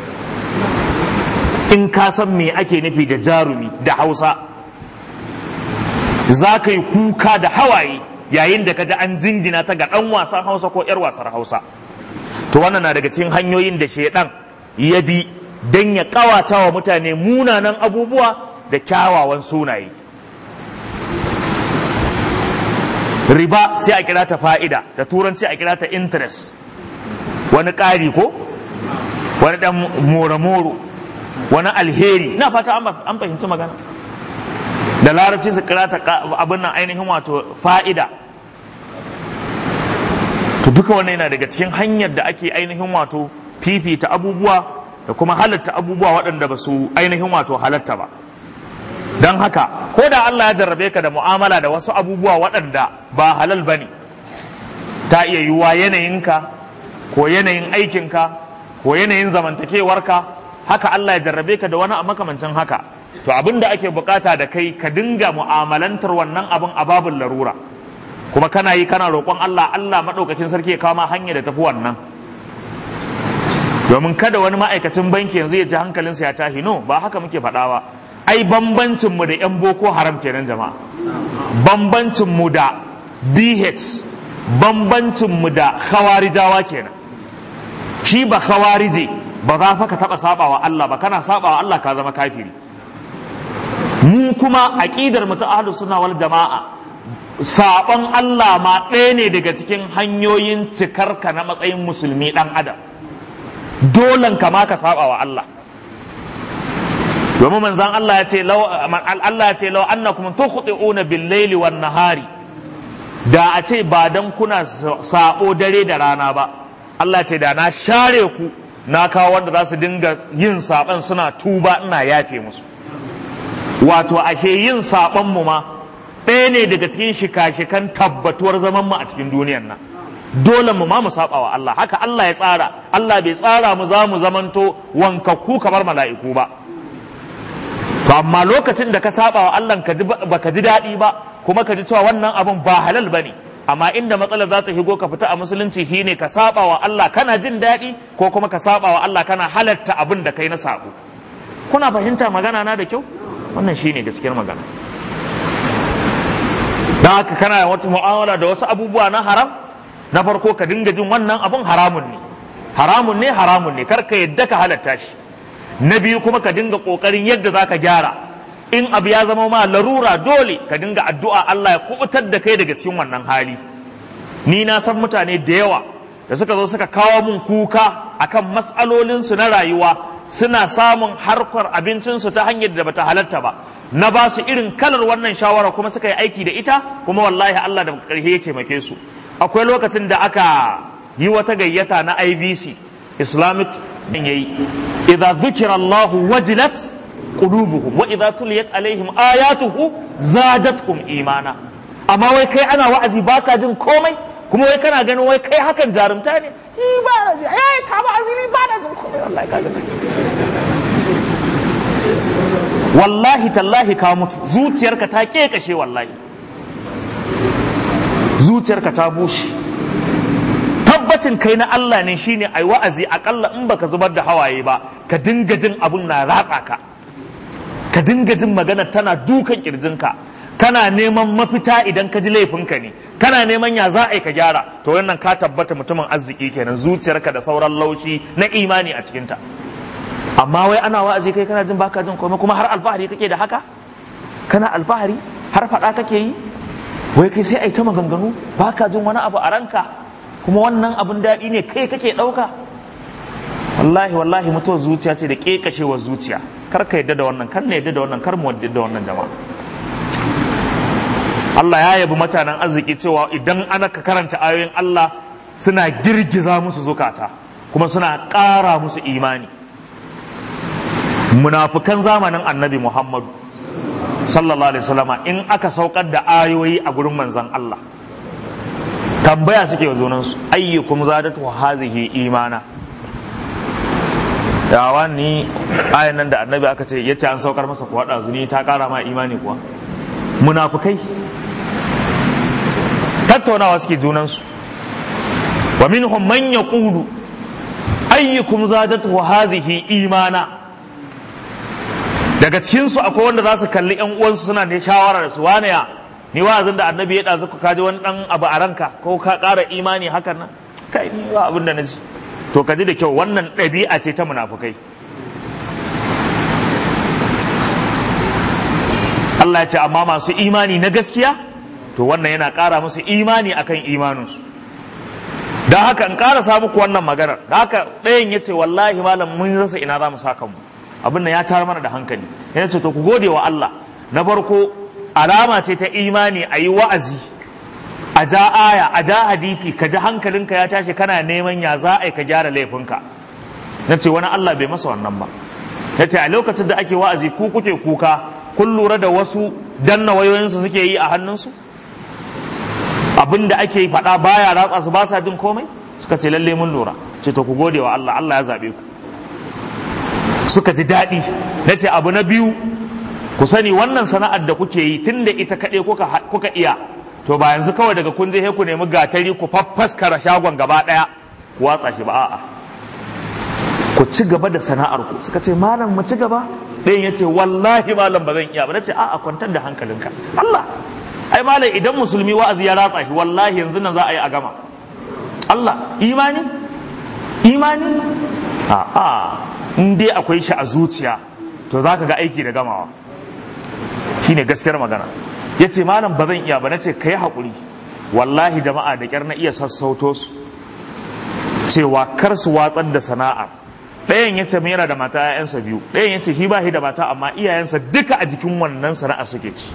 in ka san me ake nufi da jarumi da hausa za ka yi kuka da hawaye yayin da ka ji an jingina ta ga ɗan wasan hausa ko 'yar wasar hausa to wannan na daga cikin hanyoyin da shaidan ya bi don ya ƙawata wa mutane munanan abubuwa da kyawawan sunaye riba sai a kira ta fa'ida da turanci a kira ta interest wani ƙari ko wani ɗan more-more wani alheri na fata an fahimci magana da larabci su kira ta abin nan ainihin wato fa'ida to duka wannan yana daga cikin hanyar da ake ainihin wato fifita abubuwa da kuma halatta abubuwa waɗanda ba su ainihin wato halatta ba don haka ko da Allah ya jarrabe ka da mu'amala da wasu abubuwa waɗanda ba halal ba ne ta iya yiwuwa yanayinka ko yanayin aikinka ko yanayin zamantakewarka haka Allah ya jarrabe ka da wani a makamancin haka to abin da ake bukata da kai ka dinga mu'amalantar wannan abin a babin larura kuma kana yi kana roƙon Allah Allah maɗaukakin sarki ya kama hanya da tafi wannan domin kada wani ma'aikacin banki yanzu ya ji hankalinsa ya tashi no ba haka muke faɗa ba ai bambancin mu da yan boko haram kenan jama'a bambancin mu da BH bambancin mu da khawarijawa kenan shi ba khawarije ba za fa ka taɓa sabawa Allah ba kana sabawa Allah ka zama kafiri mu kuma aqidar mu ta ahlus sunna wal jama'a saban Allah ma ɗaya ne daga cikin hanyoyin cikar ka na matsayin musulmi dan adam dolan ka ma ka sabawa Allah domin manzon Allah ya ce law Allah ya ce law annakum tukhti'una bil layli wan nahari da a ce ba dan kuna sabo dare da rana ba Allah ce da na share ku na kawo wanda za su dinga yin saban suna tuba ina yafe musu wato ake yin saban mu ma ɗaya ne daga cikin shika-shikan tabbatuwar zaman mu a cikin duniyar nan dole mu ma mu saba wa Allah haka Allah ya tsara Allah bai tsara mu za mu zamanto wankakku kamar mala'iku ba to amma lokacin da ka saba wa Allah ka ji baka ji daɗi ba kuma ka ji cewa wannan abun ba halal bane amma inda matsalar za ta shigo ka fita a musulunci shine ka saba wa Allah kana jin daɗi ko kuma ka saba wa Allah kana halatta abin da kai na sako kuna fahimta magana na da kyau wannan shine gaskiyar magana don haka kana wata mu'amala da wasu abubuwa na haram na farko ka dinga jin wannan abun haramun ne haramun ne haramun ne kar ka yadda ka halatta shi na biyu kuma ka dinga kokarin yadda za ka gyara in abu ya zama ma larura dole ka dinga addu'a Allah ya kubutar da kai daga cikin wannan hali ni na san mutane da yawa da suka zo suka kawo mun kuka akan matsalolinsu na rayuwa suna samun harkar abincinsu ta hanyar da bata halatta ba na ba su irin kalar wannan shawara kuma suka yi aiki da ita kuma wallahi Allah da ƙarshe ya taimake su akwai lokacin da aka yi wata gayyata na IBC Islamic din yayi idza dhukira Allah wajilat qulubuhum wa idza tuliyat alaihim ayatuhu zadatkum imana amma wai kai ana wa'azi baka jin komai kuma wai kana ganin wai kai hakan jarumta ne ni ba na ji ai ta ba azumi ba na jin komai wallahi ka gani wallahi tallahi ka mutu zuciyarka ta kekashe wallahi zuciyarka ta bushe tabbacin kai na Allah ne shine ai wa'azi akalla in baka zubar da hawaye ba ka dinga jin abun na ratsa ka ka dinga jin magana tana dukan kirjinka kana neman mafita idan ka ji laifinka ne kana neman ya za a yi ka gyara to wannan ka tabbata mutumin arziki kenan zuciyarka da sauran laushi na imani a cikinta amma wai ana wa'azi kai kana jin baka jin komai kuma har alfahari kake da haka kana alfahari har faɗa kake yi wai kai sai a yi ta maganganu baka jin wani abu a ranka kuma wannan abun daɗi ne kai kake ɗauka wallahi wallahi mutuwar zuciya ce da ƙeƙashewar zuciya kar ka yadda da wannan kar na yadda da wannan kar mu yadda da wannan jama'a Allah ya yabi mutanen arziki cewa idan ana ka karanta ayoyin Allah suna girgiza musu zukata kuma suna ƙara musu imani munafukan zamanin annabi Muhammadu sallallahu alaihi wasallama in aka saukar da ayoyi a gurin manzon Allah tambaya suke wa junansu ayyukum zadatu hazihi imana yawa ni ayan nan da annabi aka ce yace an saukar masa kuwa ɗazu ta ƙara ma imani kuwa munafukai tattaunawa suke junansu wa minhum man yaqulu ayyukum zadatu hazihi imana daga cikin su akwai wanda za su kalli yan uwansu suna da shawara da su wane ya ni wa'azin da annabi ya dazu ka kaji wani dan abu a ranka ko ka ƙara imani hakan nan kai ni ba abin da na ji to ka ji da kyau wannan ɗabi'a ce ta munafukai Allah ya ce amma masu imani na gaskiya to wannan yana ƙara musu imani akan imaninsu don haka in ƙara sa muku wannan maganar da haka ɗayan ya ce wallahi malam mun rasa ina za mu sa kanmu abin nan ya tara mana da hankali yana ce to ku gode wa Allah na farko alama ce ta imani a yi wa'azi a ja aya a ja hadisi ka ji hankalinka ya tashi kana neman ya za a yi ka gyara laifinka na ce wani Allah bai masa wannan ba ya ce a lokacin da ake wa'azi ku kuke kuka kun lura da wasu danna wayoyinsu suke yi a hannunsu abin da ake faɗa baya ratsa su ba sa jin komai suka ce lalle mun lura ce to ku gode wa Allah Allah ya zaɓe ku suka ji daɗi na ce abu na biyu ku sani wannan sana'ar da kuke yi tun da ita kaɗai kuka iya to ba yanzu kawai daga kun je ku nemi gatari ku faffaskara shagon gaba ɗaya ku watsa shi ba a'a ku ci gaba da sana'ar ku suka ce malam mu ci gaba ɗayan ya ce wallahi malam ba zan iya ba na ce a'a kwantar da hankalinka Allah ai malam idan musulmi wa'azi ya ratsa shi wallahi yanzu nan za a yi a gama Allah imani imani a'a in dai akwai shi a zuciya to za ka ga aiki da gamawa shine gaskiyar magana ya ce malam ba zan iya ba na ce ka yi haƙuri wallahi jama'a da ƙyar na iya sassauto su cewa kar su watsar da sana'a ɗayan ya ce yana da mata ‘ya'yansa biyu ɗayan ya ce shi ba shi da mata amma iyayensa duka a jikin wannan sana'a suke ci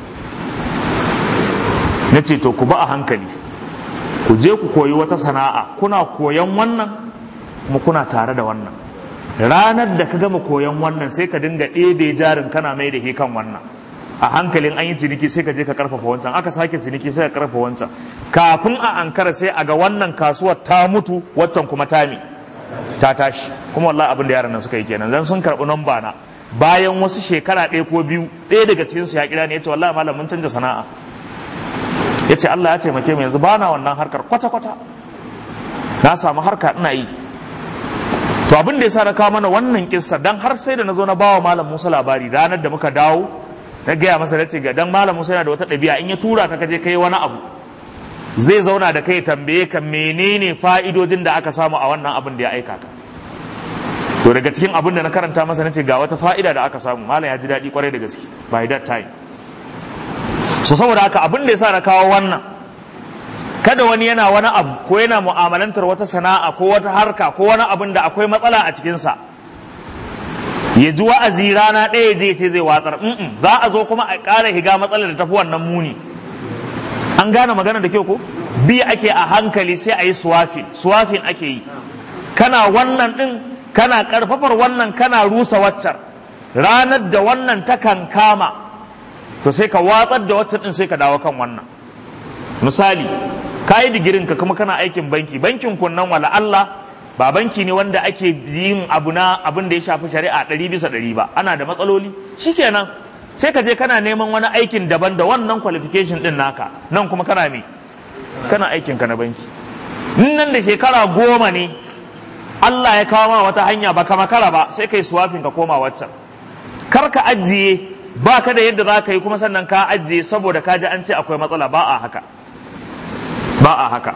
na ce to ku ba a hankali ku je ku koyi wata sana'a kuna koyan wannan kuma kuna tare da wannan ranar da ka gama koyan wannan sai ka dinga ɗebe jarin kana mai da kan wannan a hankalin an yi ciniki sai ka je ka karfafa wancan aka sake ciniki sai ka karfafa wancan kafin a ankara sai a ga wannan kasuwar ta mutu waccan kuma ta mi ta tashi kuma wallahi abin da yaran nan suka yi kenan dan sun karɓi namba na bayan wasu shekara ɗaya ko biyu ɗaya daga cikin su ya kira ne yace wallahi malam mun canja sana'a yace Allah ya taimake mu yanzu bana wannan harkar kwata kwata na samu harka ina yi to abin da yasa na kawo mana wannan kissa dan har sai da na zo na bawa malam Musa labari ranar da muka dawo na gaya masa nace ga dan malam Musa yana da wata ɗabi'a in ya tura ka kaje kai wani abu zai zauna da kai tambaye ka menene fa'idojin da aka samu a wannan abin da ya aika ka to daga cikin abin da na karanta masa nace ga wata fa'ida da aka samu malam ya ji daɗi kwarai da gaske by that time so saboda haka abin da yasa na kawo wannan kada wani yana wani abu ko yana mu'amalantar wata sana'a ko wata harka ko wani abin da akwai matsala a cikinsa ya ji wa'azi rana ɗaya je ce zai watsar za a zo kuma a ƙara higa matsalar da tafi wannan muni an gane magana da kyau ko bi ake a hankali sai a yi suwafin suwafin ake yi kana wannan ɗin kana ƙarfafar wannan kana rusa waccar ranar da wannan ta kan kama to sai ka watsar da waccan ɗin sai ka dawo kan wannan misali ka yi digirin ka kuma kana aikin banki bankin kunnan wala Allah ba banki ne wanda ake yin abu na abin da ya shafi shari'a ɗari bisa ɗari ba ana da matsaloli shikenan sai ka je kana neman wani aikin daban da wannan qualification din naka nan kuma kana me kana aikin ka na banki nan da shekara goma ne Allah ya kawo ma wata hanya ba ka makara ba sai kai suwafin ka koma waccan kar ka ajiye ba ka da yadda za ka yi kuma sannan ka ajiye saboda ka ji an ce akwai matsala ba a haka ba a haka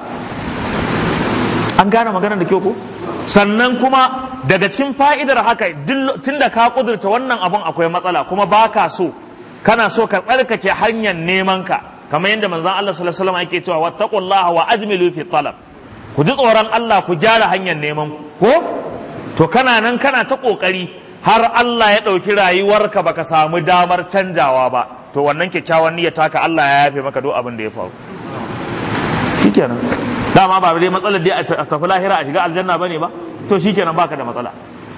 an gane maganar da kyau ko sannan kuma daga cikin fa'idar haka tun da ka kudurta wannan abun akwai matsala kuma ba ka so kana so ka tsarkake hanyar neman ka kamar yadda manzon Allah sallallahu alaihi wasallam yake cewa wattaqullaha wa ajmilu fi talab ku ji tsoron Allah ku gyara hanyar neman ku ko to kana nan kana ta kokari har Allah ya ɗauki rayuwarka baka samu damar canjawa ba to wannan kyakkyawan niyyar taka Allah ya yafe maka duk abin da ya faru shikenan dama ba dai matsalar dai a tafi lahira a shiga aljanna bane ba to shikenan baka da matsala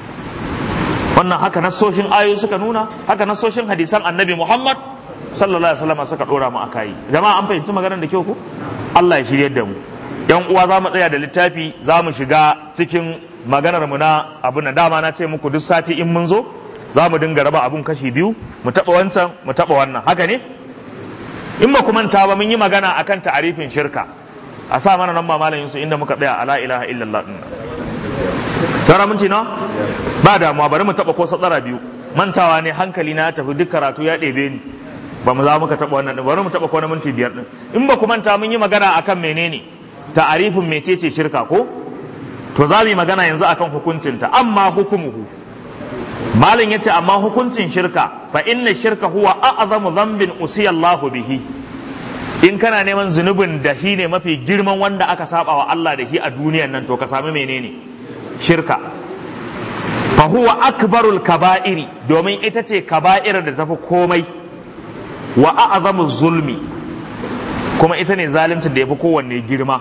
wannan haka nasoshin ayoyi suka nuna haka nasoshin hadisan annabi Muhammad sallallahu alaihi wasallam suka dora mu akai jama'a an fahimci maganar da kyau ko Allah ya shiryar da mu yan uwa za mu tsaya da littafi za mu shiga cikin maganar mu na abun da dama na ce muku duk sati in mun zo za mu dinga raba abun kashi biyu mu taɓa wancan mu taɓa wannan haka ne in ba ku manta ba mun yi magana akan ta'arifin shirka a sa mana nan mamalin su inda muka tsaya ala ilaha illallah din tara minti na ba damuwa bari mu taɓa ko satsara biyu mantawa ne hankali na tafi duk karatu ya ɗebe ni ba mu za muka taɓa wannan ɗin bari mu taɓa ko na minti biyar ɗin in ba ku manta mun yi magana akan menene ta'arifin mecece shirka ko to za mu yi magana yanzu akan hukuncinta amma hukumuhu malin yace amma hukuncin shirka fa inna shirka huwa a'zamu dhanbin usiya Allahu bihi in kana neman zunubin da shi ne mafi girman wanda aka saba wa Allah da shi a duniyan nan to ka sami menene shirka fa huwa akbarul kaba'iri domin ita ce kaba'ir da tafi komai wa a'zamu zulmi kuma ita ne zaluncin da yafi kowanne girma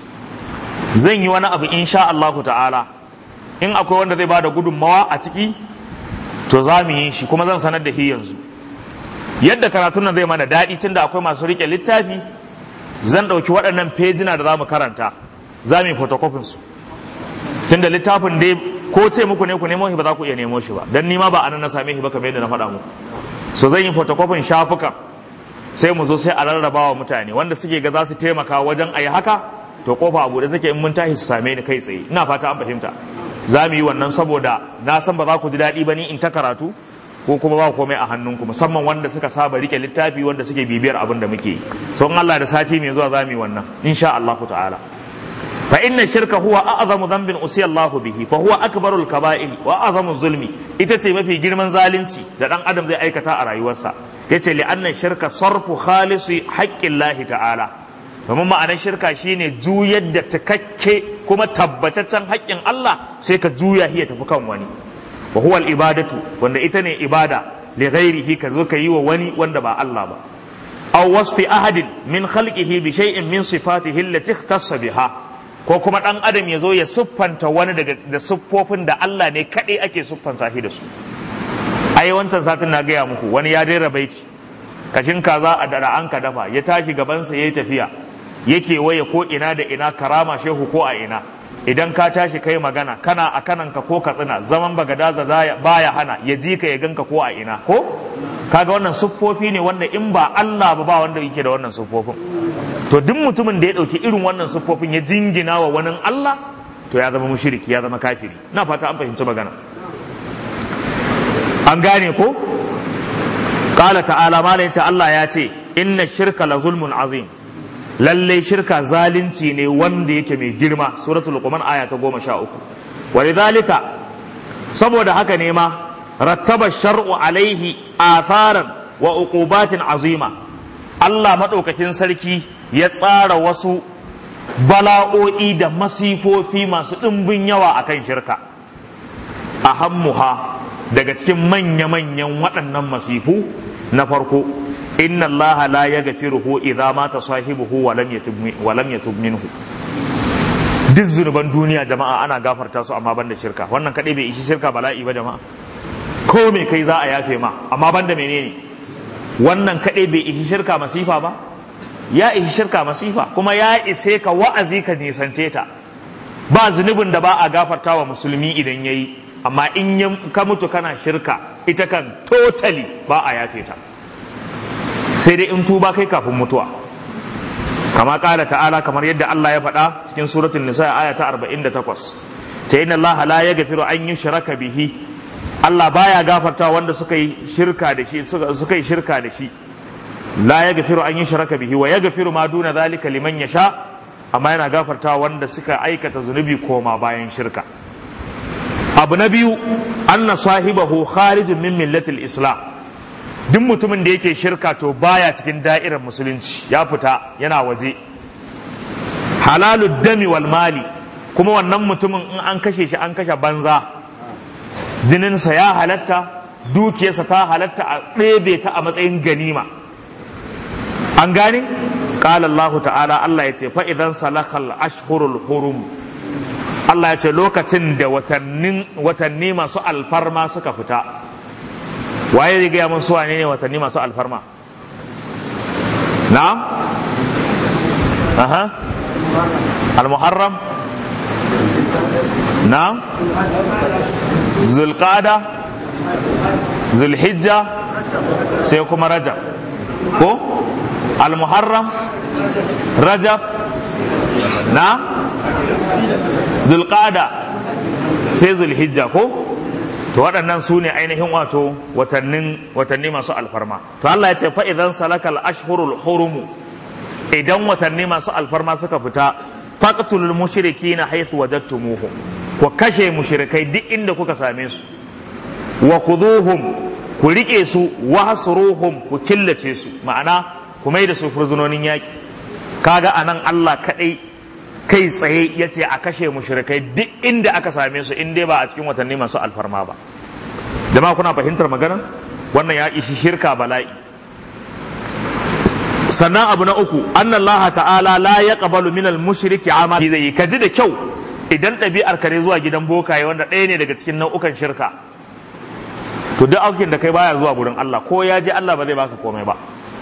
zan yi wani abu insha Allahu ta'ala in akwai wanda zai bada gudunmawa a ciki to za mu yi shi kuma zan sanar da shi yanzu yadda karatun nan zai mana daɗi tunda akwai masu riƙe littafi zan ɗauki waɗannan fejina da za mu karanta za mu yi photocopy su tunda littafin dai ko ce muku ne ku nemo shi ba za ku iya nemo shi ba dan ni ma ba anan na same shi ba kamar yadda na faɗa muku so zan yi photocopy shafukan sai mu zo sai a rarraba wa mutane wanda suke ga za su taimaka wajen a yi haka to kofa a buɗe take in mun tashi su same ni kai tsaye ina fata an fahimta za mu yi wannan saboda na san ba za ku ji daɗi ba ni in ta karatu ko kuma ba komai a hannunku musamman wanda suka saba rike littafi wanda suke bibiyar abin da muke yi so in Allah da sati mai zuwa za mu yi wannan insha Allah ta'ala fa inna shirka huwa a'zamu dhanbin usiya Allah bihi fa huwa akbarul kaba'ir wa a'zamu zulmi ita ce mafi girman zalunci da dan adam zai aikata a rayuwarsa yace li anna shirka sarfu khalisi haqqillahi ta'ala domin ma'anar shirka shine juyar da takakke kuma tabbataccen haƙƙin Allah sai ka juya shi ya tafi kan wani wa huwa ibadatu wanda ita ne ibada li ghairihi ka zo ka yi wa wani wanda ba Allah ba aw wasfi ahadin min khalqihi bi shay'in min sifatihi allati ikhtassa biha ko kuma dan adam ya zo ya siffanta wani daga da siffofin da Allah ne kadai ake siffanta shi da su ai wancan satin na gaya muku wani ya daina baiti kashin kaza a dara an ka dafa ya tashi gabansa yayi tafiya yake waye ko ina da ina karama shehu ko a ina idan ka tashi kai magana kana a kananka ko ka tsina zaman bagadaza baya hana ya ji ka ya ganka ko a ina ko kaga wannan siffofi ne wanda in ba Allah ba ba wanda yake da wannan siffofin to duk mutumin da ya dauki irin wannan siffofin ya jingina wa wani Allah to ya zama mushriki ya zama kafiri na fata an fahimci magana an gane ko qala ta'ala malayin Allah ya ce inna shirka la zulmun azim lalle shirka zalunci ne wanda yake mai girma suratul luqman aya ta goma sha uku walidhalika saboda haka ne ma rattaba shar'u alaihi atharan wa uqubatin azima Allah madaukakin sarki ya tsara wasu bala'o'i da masifofi masu ɗimbin yawa akan shirka ahammuha daga cikin manya-manyan waɗannan masifu na farko inna allaha la yaghfiruhu idza mata sahibuhu wa lam yatub wa lam yatub minhu duk zunuban duniya jama'a ana gafarta su amma banda shirka wannan kadai bai ishi shirka bala'i ba jama'a ko me kai za a yafe ma amma banda menene wannan kadai bai ishi shirka masifa ba ya ishi shirka masifa kuma ya ise ka wa'azi ka nisante ta ba zunubin da ba a gafarta wa musulmi idan yayi amma in ka mutu kana shirka ita kan totally ba a yafe ta sai dai in tuba kai kafin mutuwa kama kala ta'ala kamar yadda Allah ya faɗa cikin suratul nisa aya ta 48 ta inna Allah la yaghfiru an yushraka bihi Allah baya gafarta wanda suka yi shirka da shi suka yi shirka da shi la yaghfiru an yushraka bihi wa yaghfiru ma duna zalika liman yasha amma yana gafarta wanda suka aikata zunubi koma bayan shirka abu na biyu anna sahibahu kharijun min millatil islam duk mutumin da yake shirka to baya cikin da'irar musulunci ya fita yana waje halalud dami wal mali kuma wannan mutumin in an kashe shi an kashe banza jininsa ya halatta dukiyarsa ta halatta a ɗebe ta a matsayin ganima an gane قال الله تعالى الله يتي فإذا سلخ الأشهر الحرم Allah ya ce lokacin da watanni masu alfarma suka fita waye zai gaya mun suwa ne watanni masu alfarma na'am aha al-muharram na'am zulqada zulhijja sai kuma rajab ko al-muharram rajab na zulqada sai zulhijja ko to waɗannan su ne ainihin wato watannin watanni masu alfarma to Allah ya ce fa idan salakal ashhurul hurum idan watanni masu alfarma suka fita faqtulul mushrikina haythu wajadtumuhum ku kashe mushrikai duk inda kuka same su wa khuduhum ku rike su wa hasruhum ku killace su ma'ana ku mai da su furzunonin yaki kaga anan Allah kadai kai tsaye ya ce a kashe mushrikai duk inda aka same su in dai ba a cikin watanni masu alfarma ba jama'a kuna fahimtar magana wannan ya ishi shirka bala'i sannan abu na uku annan Allah ta'ala la ya qabalu minal mushriki amali zai yi ka ji da kyau idan ɗabi'ar ka ne zuwa gidan bokaye wanda ɗaya ne daga cikin nau'ukan shirka to duk aukin da kai baya zuwa gurin Allah ko ya je Allah ba zai baka komai ba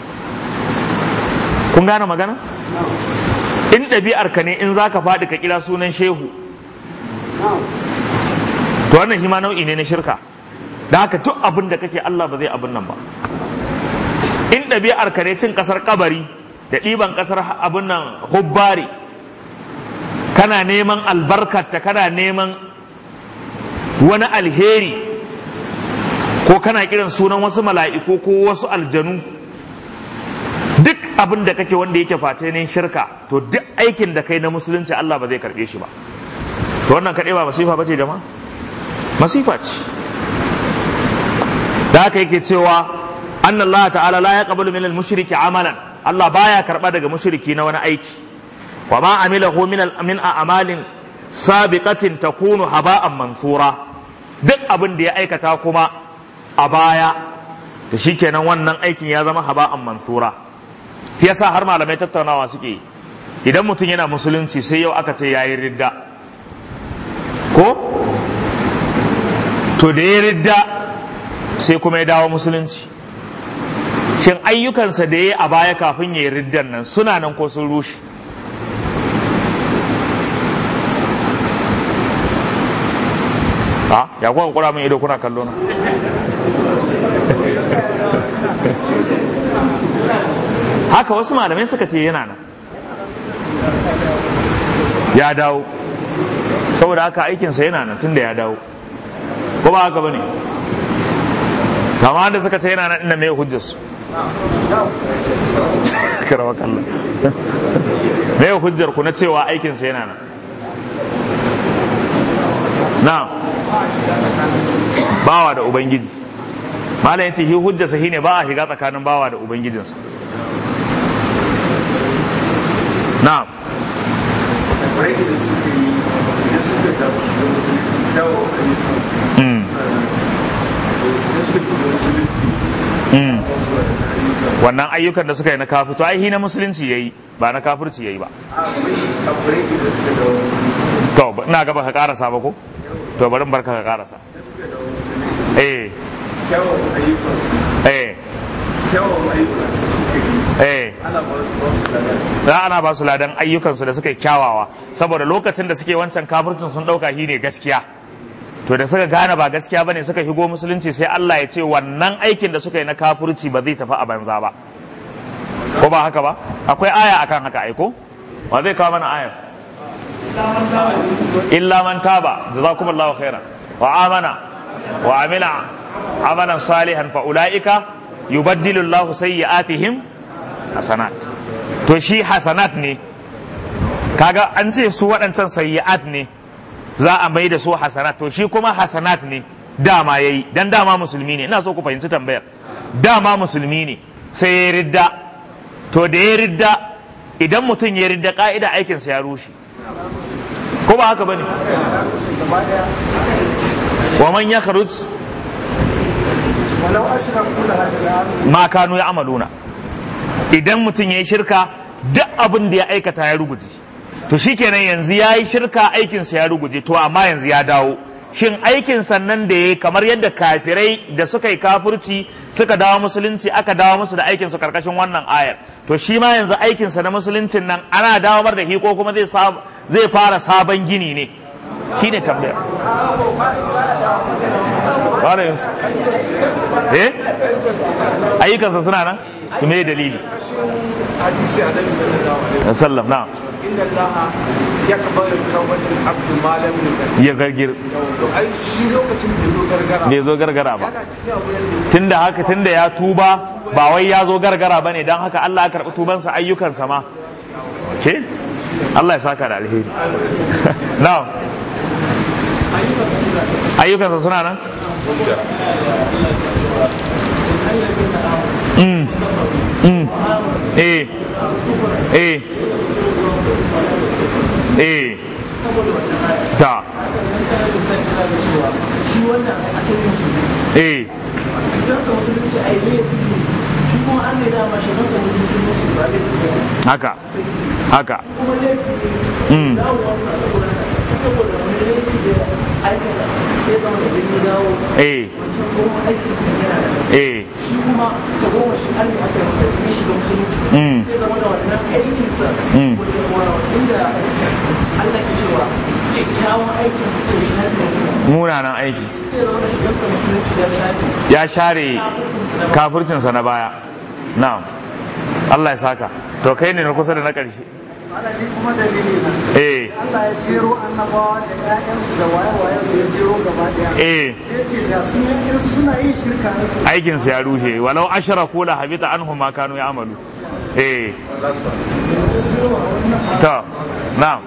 kun gane magana in ɗabi'ar ka ne in za ka faɗi ka kira sunan shehu to wannan shi ma nau'i ne na shirka da haka duk abin da kake Allah ba zai abin nan ba in ɗabi'ar ka ne cin ƙasar kabari da ɗiban ƙasar abin nan hubbari kana neman albarkata kana neman wani alheri ko kana kiran sunan wasu mala'iku ko wasu aljanu duk abin da kake wanda yake face ne shirka to duk aikin da kai na musulunci Allah ba zai karbe shi ba to wannan kaɗai ba masifa ba ce jama'a masifa ce da haka yake cewa anna Allah ta'ala la yaqbalu min al-mushriki amalan Allah baya karba daga mushriki na wani aiki wa ma amilahu min min a'malin sabiqatin takunu haba'an mansura duk abin da ya aikata kuma a baya to shikenan wannan aikin ya zama haba'an mansura shi yasa har malamai tattaunawa suke yi idan mutum yana musulunci sai yau aka ce yayi ridda ko to da ya ridda sai kuma ya dawo musulunci shin ayyukansa da ya yi a baya kafin ya yi riddan nan suna nan ko sun rushe ha ya kuwa kura min ido kuna kallo na haka wasu malamai suka ce yana nan ya dawo saboda haka aikinsa yana nan tunda ya dawo ko ba haka bane kama da suka ce yana nan inda mai hujjarsu karawa kallon mai hujjar ku na cewa aikinsa yana nan na bawa da ubangiji malam yace shi hujjarsa shine ba a shiga tsakanin bawa da ubangijinsa na wannan ayyukan da suka yi na kafirci ai hi na musulunci yayi ba na kafirci yayi ba to ina gaba ka karasa ba ko to bari barka ka karasa eh kyawun ayyukansu eh kyawun ayyukansu da suka yi eh za ana ba su ladan ayyukansu da suka yi kyawawa saboda lokacin da suke wancan kafircin sun ɗauka shi ne gaskiya to da suka gane ba gaskiya bane suka shigo musulunci sai Allah ya ce wannan aikin da suka yi na kafirci ba zai tafi a banza ba ko ba haka ba akwai aya akan haka aiko wa zai kawo mana ayar illa man taba jazakumullahu khairan wa amana wa amila amalan salihan fa ulaika yubaddilu Allahu sayyi'atihim hasanat to shi hasanat ne kaga an ce su waɗancan sayyi'at ne za a mai da su hasanat to shi kuma hasanat ne dama yayi dan dama musulmi ne ina so ku fahimci tambayar dama musulmi ne sai ya ridda to da ya ridda idan mutum ya ridda ka'ida aikinsa ya rushe ko ba haka bane wa man yakhruj ma kanu ya amaluna idan mutum ya yi shirka duk abin da ya aikata ya ruguje to shikenan yanzu ya yi shirka aikinsa ya ruguje to amma yanzu ya dawo shin aikin sannan da ya yi kamar yadda kafirai da suka yi kafurci suka dawo musulunci aka dawo musu da aikin su karkashin wannan ayar to shi ma yanzu aikinsa na musuluncin nan ana dawo da shi ko kuma zai fara sabon gini ne shi ne tambaya fara yin su eh ayyukansa suna nan me dalili hadisi annabi sallallahu alaihi sallam na inna allaha yaqbalu tawbatal abd ma lam yughargir ya gargir to ai shi lokacin da zo gargara bai zo gargara ba yana cikin abu yanda tunda haka tunda ya tuba ba wai ya zo gargara bane dan haka Allah ya karbi tubansa ayyukansa ma ke Allah ya saka da alheri na'am ayyukansa suna nan Mm. Mm. Eh. Eh. Eh. Ta. shi wannan asalin su Eh. idan sa musulunci a yi shi kuma an ne dama shi masa musulunci ba da kuma Haka. Haka. kuma laifi Mm. ne dawowarsa saboda saboda wani laifi da aikata sai zama da gani dawo Eh. wancan tsohon aikin sa yana da Eh. shi kuma ta goma shi an ne aka yi masa da shi da musulunci Mm. sai zama da wannan aikin sa Mm. wanda wa- inda Allah ke cewa kyakkyawan aikin sa sai shi har da Munanan aiki. sai zama da shigarsa musulunci ya shafi Ya share kafircinsa da kafircinsa na baya. Na'am. Allah ya saka. To kai ne na kusa da na ƙarshe. Alali kuma dalili na. Eh. Allah ya jero annabawa da ƴaƴansu da waye-wayensu ya jero gaba ɗaya. Eh. Sai ce da su in suna yin shirka aikin Aikinsu ya rushe. Walau asharaku la habita anhum ma kanu ya'malu. Eh. To. Na'am.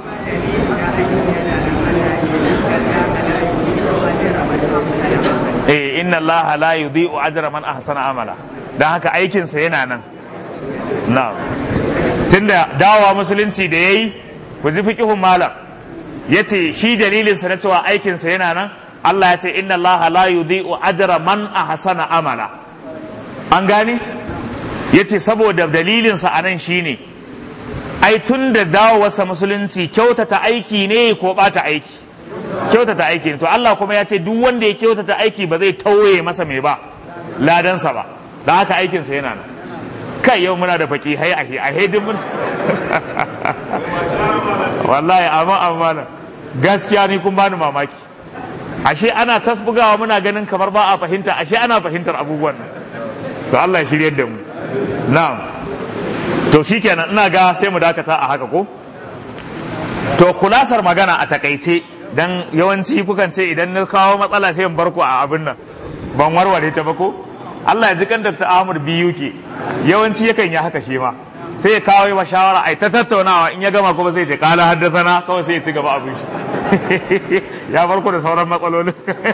Eh inna Allah la yudhi'u ajra man ahsana amala. Dan haka aikinsa yana nan. Na'am. Tunda dawowa musulunci da yayi ku ji fiqhun malam. Yace shi dalilinsa na cewa aikinsa yana nan Allah ya ce inna Allah la yudhi'u ajra man ahsana amala. An gane? Yace saboda dalilinsa a nan shine ai tun da dawowarsa musulunci kyautata aiki ne ko bata aiki kyautata aiki ne to Allah kuma ya ce duk wanda ya kyautata aiki ba zai tauye masa mai ba ladansa ba da haka aikinsa yana nan kai yau muna da faki hai a a hedin mun wallahi amma amma gaskiya ni kun bani mamaki ashe ana tasbugawa muna ganin kamar ba a fahimta ashe ana fahimtar abubuwan nan to Allah ya shiryar da mu na'am to shikenan ina ga sai mu dakata a haka ko to kulasar magana a takaice dan yawanci kukan ce idan na kawo matsala sai in bar ku a abin nan ban warware ta ba ko Allah ya ji kan Dr. Ahmad Biyuke yawanci yakan yi haka shi ma sai ya kawo wa shawara ai ta tattaunawa in ya gama kuma sai ya ce kala haddathana kawai sai ya ci gaba abin shi ya bar ku da sauran matsalolin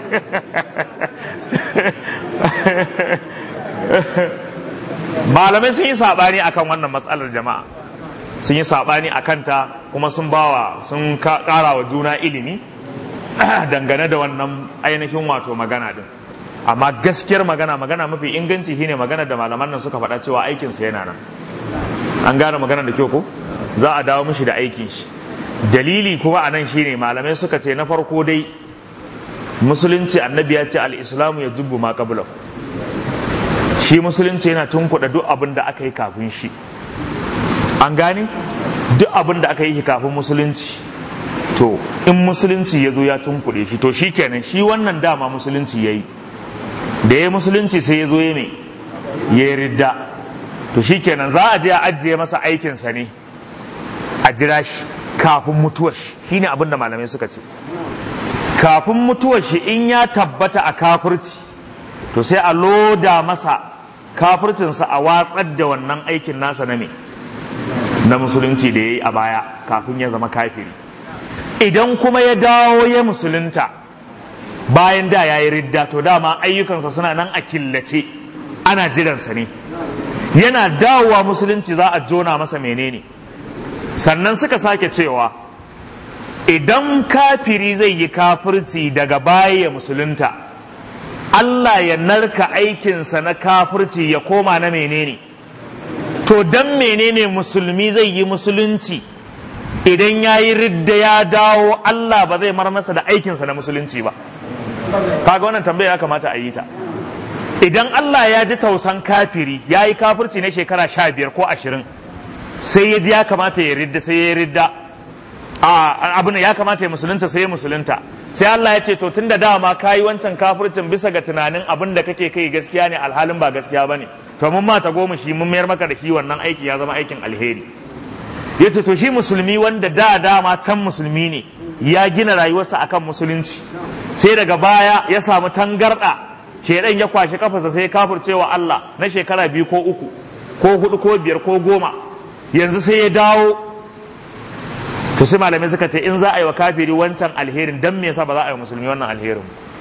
malamai sun yi saɓani akan wannan matsalar jama'a sun yi saɓani a kanta kuma sun bawa sun ƙara wa juna ilimi dangane da wannan ainihin wato magana din amma gaskiyar magana magana mafi inganci shine magana da malaman nan suka faɗa cewa aikinsa yana nan an gane magana da kyau ko za a dawo mishi da aikin shi dalili kuma a nan shine malamai suka ce na farko dai musulunci annabi ya ce al-islamu ya jubbu ma qablahu shi musulunci yana tunkuɗa duk abin da aka yi kafin shi an gane duk abin da aka yi kafin musulunci to in musulunci ya zo ya tunkuɗe shi to shi kenan shi wannan dama musulunci ya yi da ya musulunci sai ya zo ya ne ya yi ridda to shi kenan za a je a ajiye masa aikinsa ne a jira shi kafin mutuwar shi shine abin da malamai suka ce kafin mutuwar shi in ya tabbata a kafirci to sai a loda masa kafircinsa a watsar da wannan aikin nasa na me na musulunci da ya yi a baya kafin ya zama kafiri idan kuma ya dawo ya musulunta bayan da ya yi ridda to dama ayyukansa suna nan a killace ana jiransa ne yana dawowa musulunci za a jona masa menene sannan suka sake cewa idan kafiri zai yi kafirci daga baya ya musulunta Allah ya narka aikinsa na kafirci ya koma na menene to dan menene musulmi zai yi musulunci idan ya yi ridda ya dawo Allah ba zai mar masa da aikinsa na musulunci ba kaga wannan tambaya ya kamata a yi ta idan Allah ya ji tausan kafiri ya yi kafirci na shekara sha biyar ko ashirin sai ya ji ya kamata ya ridda sai ya ridda a abin ya kamata ya musulunta sai ya musulunta sai Allah ya ce to tun da dama ka yi wancan kafircin bisa ga tunanin abin da kake kai gaskiya ne alhalin ba gaskiya ba ne to mun mata goma shi mun mayar maka da shi wannan aiki ya zama aikin alheri ya ce to shi musulmi wanda da dama can musulmi ne ya gina rayuwarsa akan musulunci sai daga baya ya samu tangarda shedan ya kwashe kafarsa sai ya kafircewa Allah na shekara biyu ko uku ko hudu ko biyar ko goma yanzu sai ya dawo to sai malamai suka ce in za a yi wa kafiri wancan alherin dan me yasa ba za a yi musulmi wannan alherin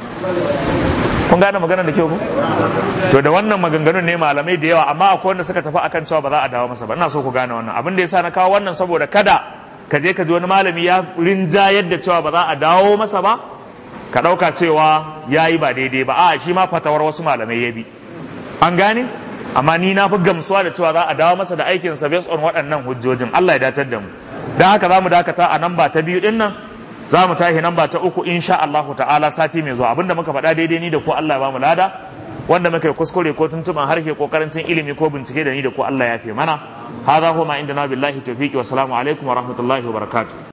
kun gane maganar da kyau ku to da wannan maganganun ne malamai da yawa amma akwai wanda suka tafi akan cewa ba za a dawo masa ba ina so ku gane wannan abin da yasa na kawo wannan saboda kada ka je ka ji wani malami ya rinja yadda cewa ba za a dawo masa ba ka ɗauka cewa ya yi ba daidai ba a shi ma fatawar wasu malamai ya bi an gane amma ni na fi gamsuwa da cewa za a dawo masa da aikinsa based on waɗannan hujjojin Allah ya datar da mu don haka za mu dakata a namba ta biyu ɗin nan za mu tashi namba ta uku insha Allahu ta'ala sati mai zuwa abinda muka faɗa daidai ni da ko Allah ya ba mu lada wanda muka yi kuskure ko tuntuban harshe ko karancin ilimi ko bincike da ni da ko Allah ya fi mana hadha huwa ma indana billahi tawfiqi wa salamu alaikum wa rahmatullahi wa barakatuh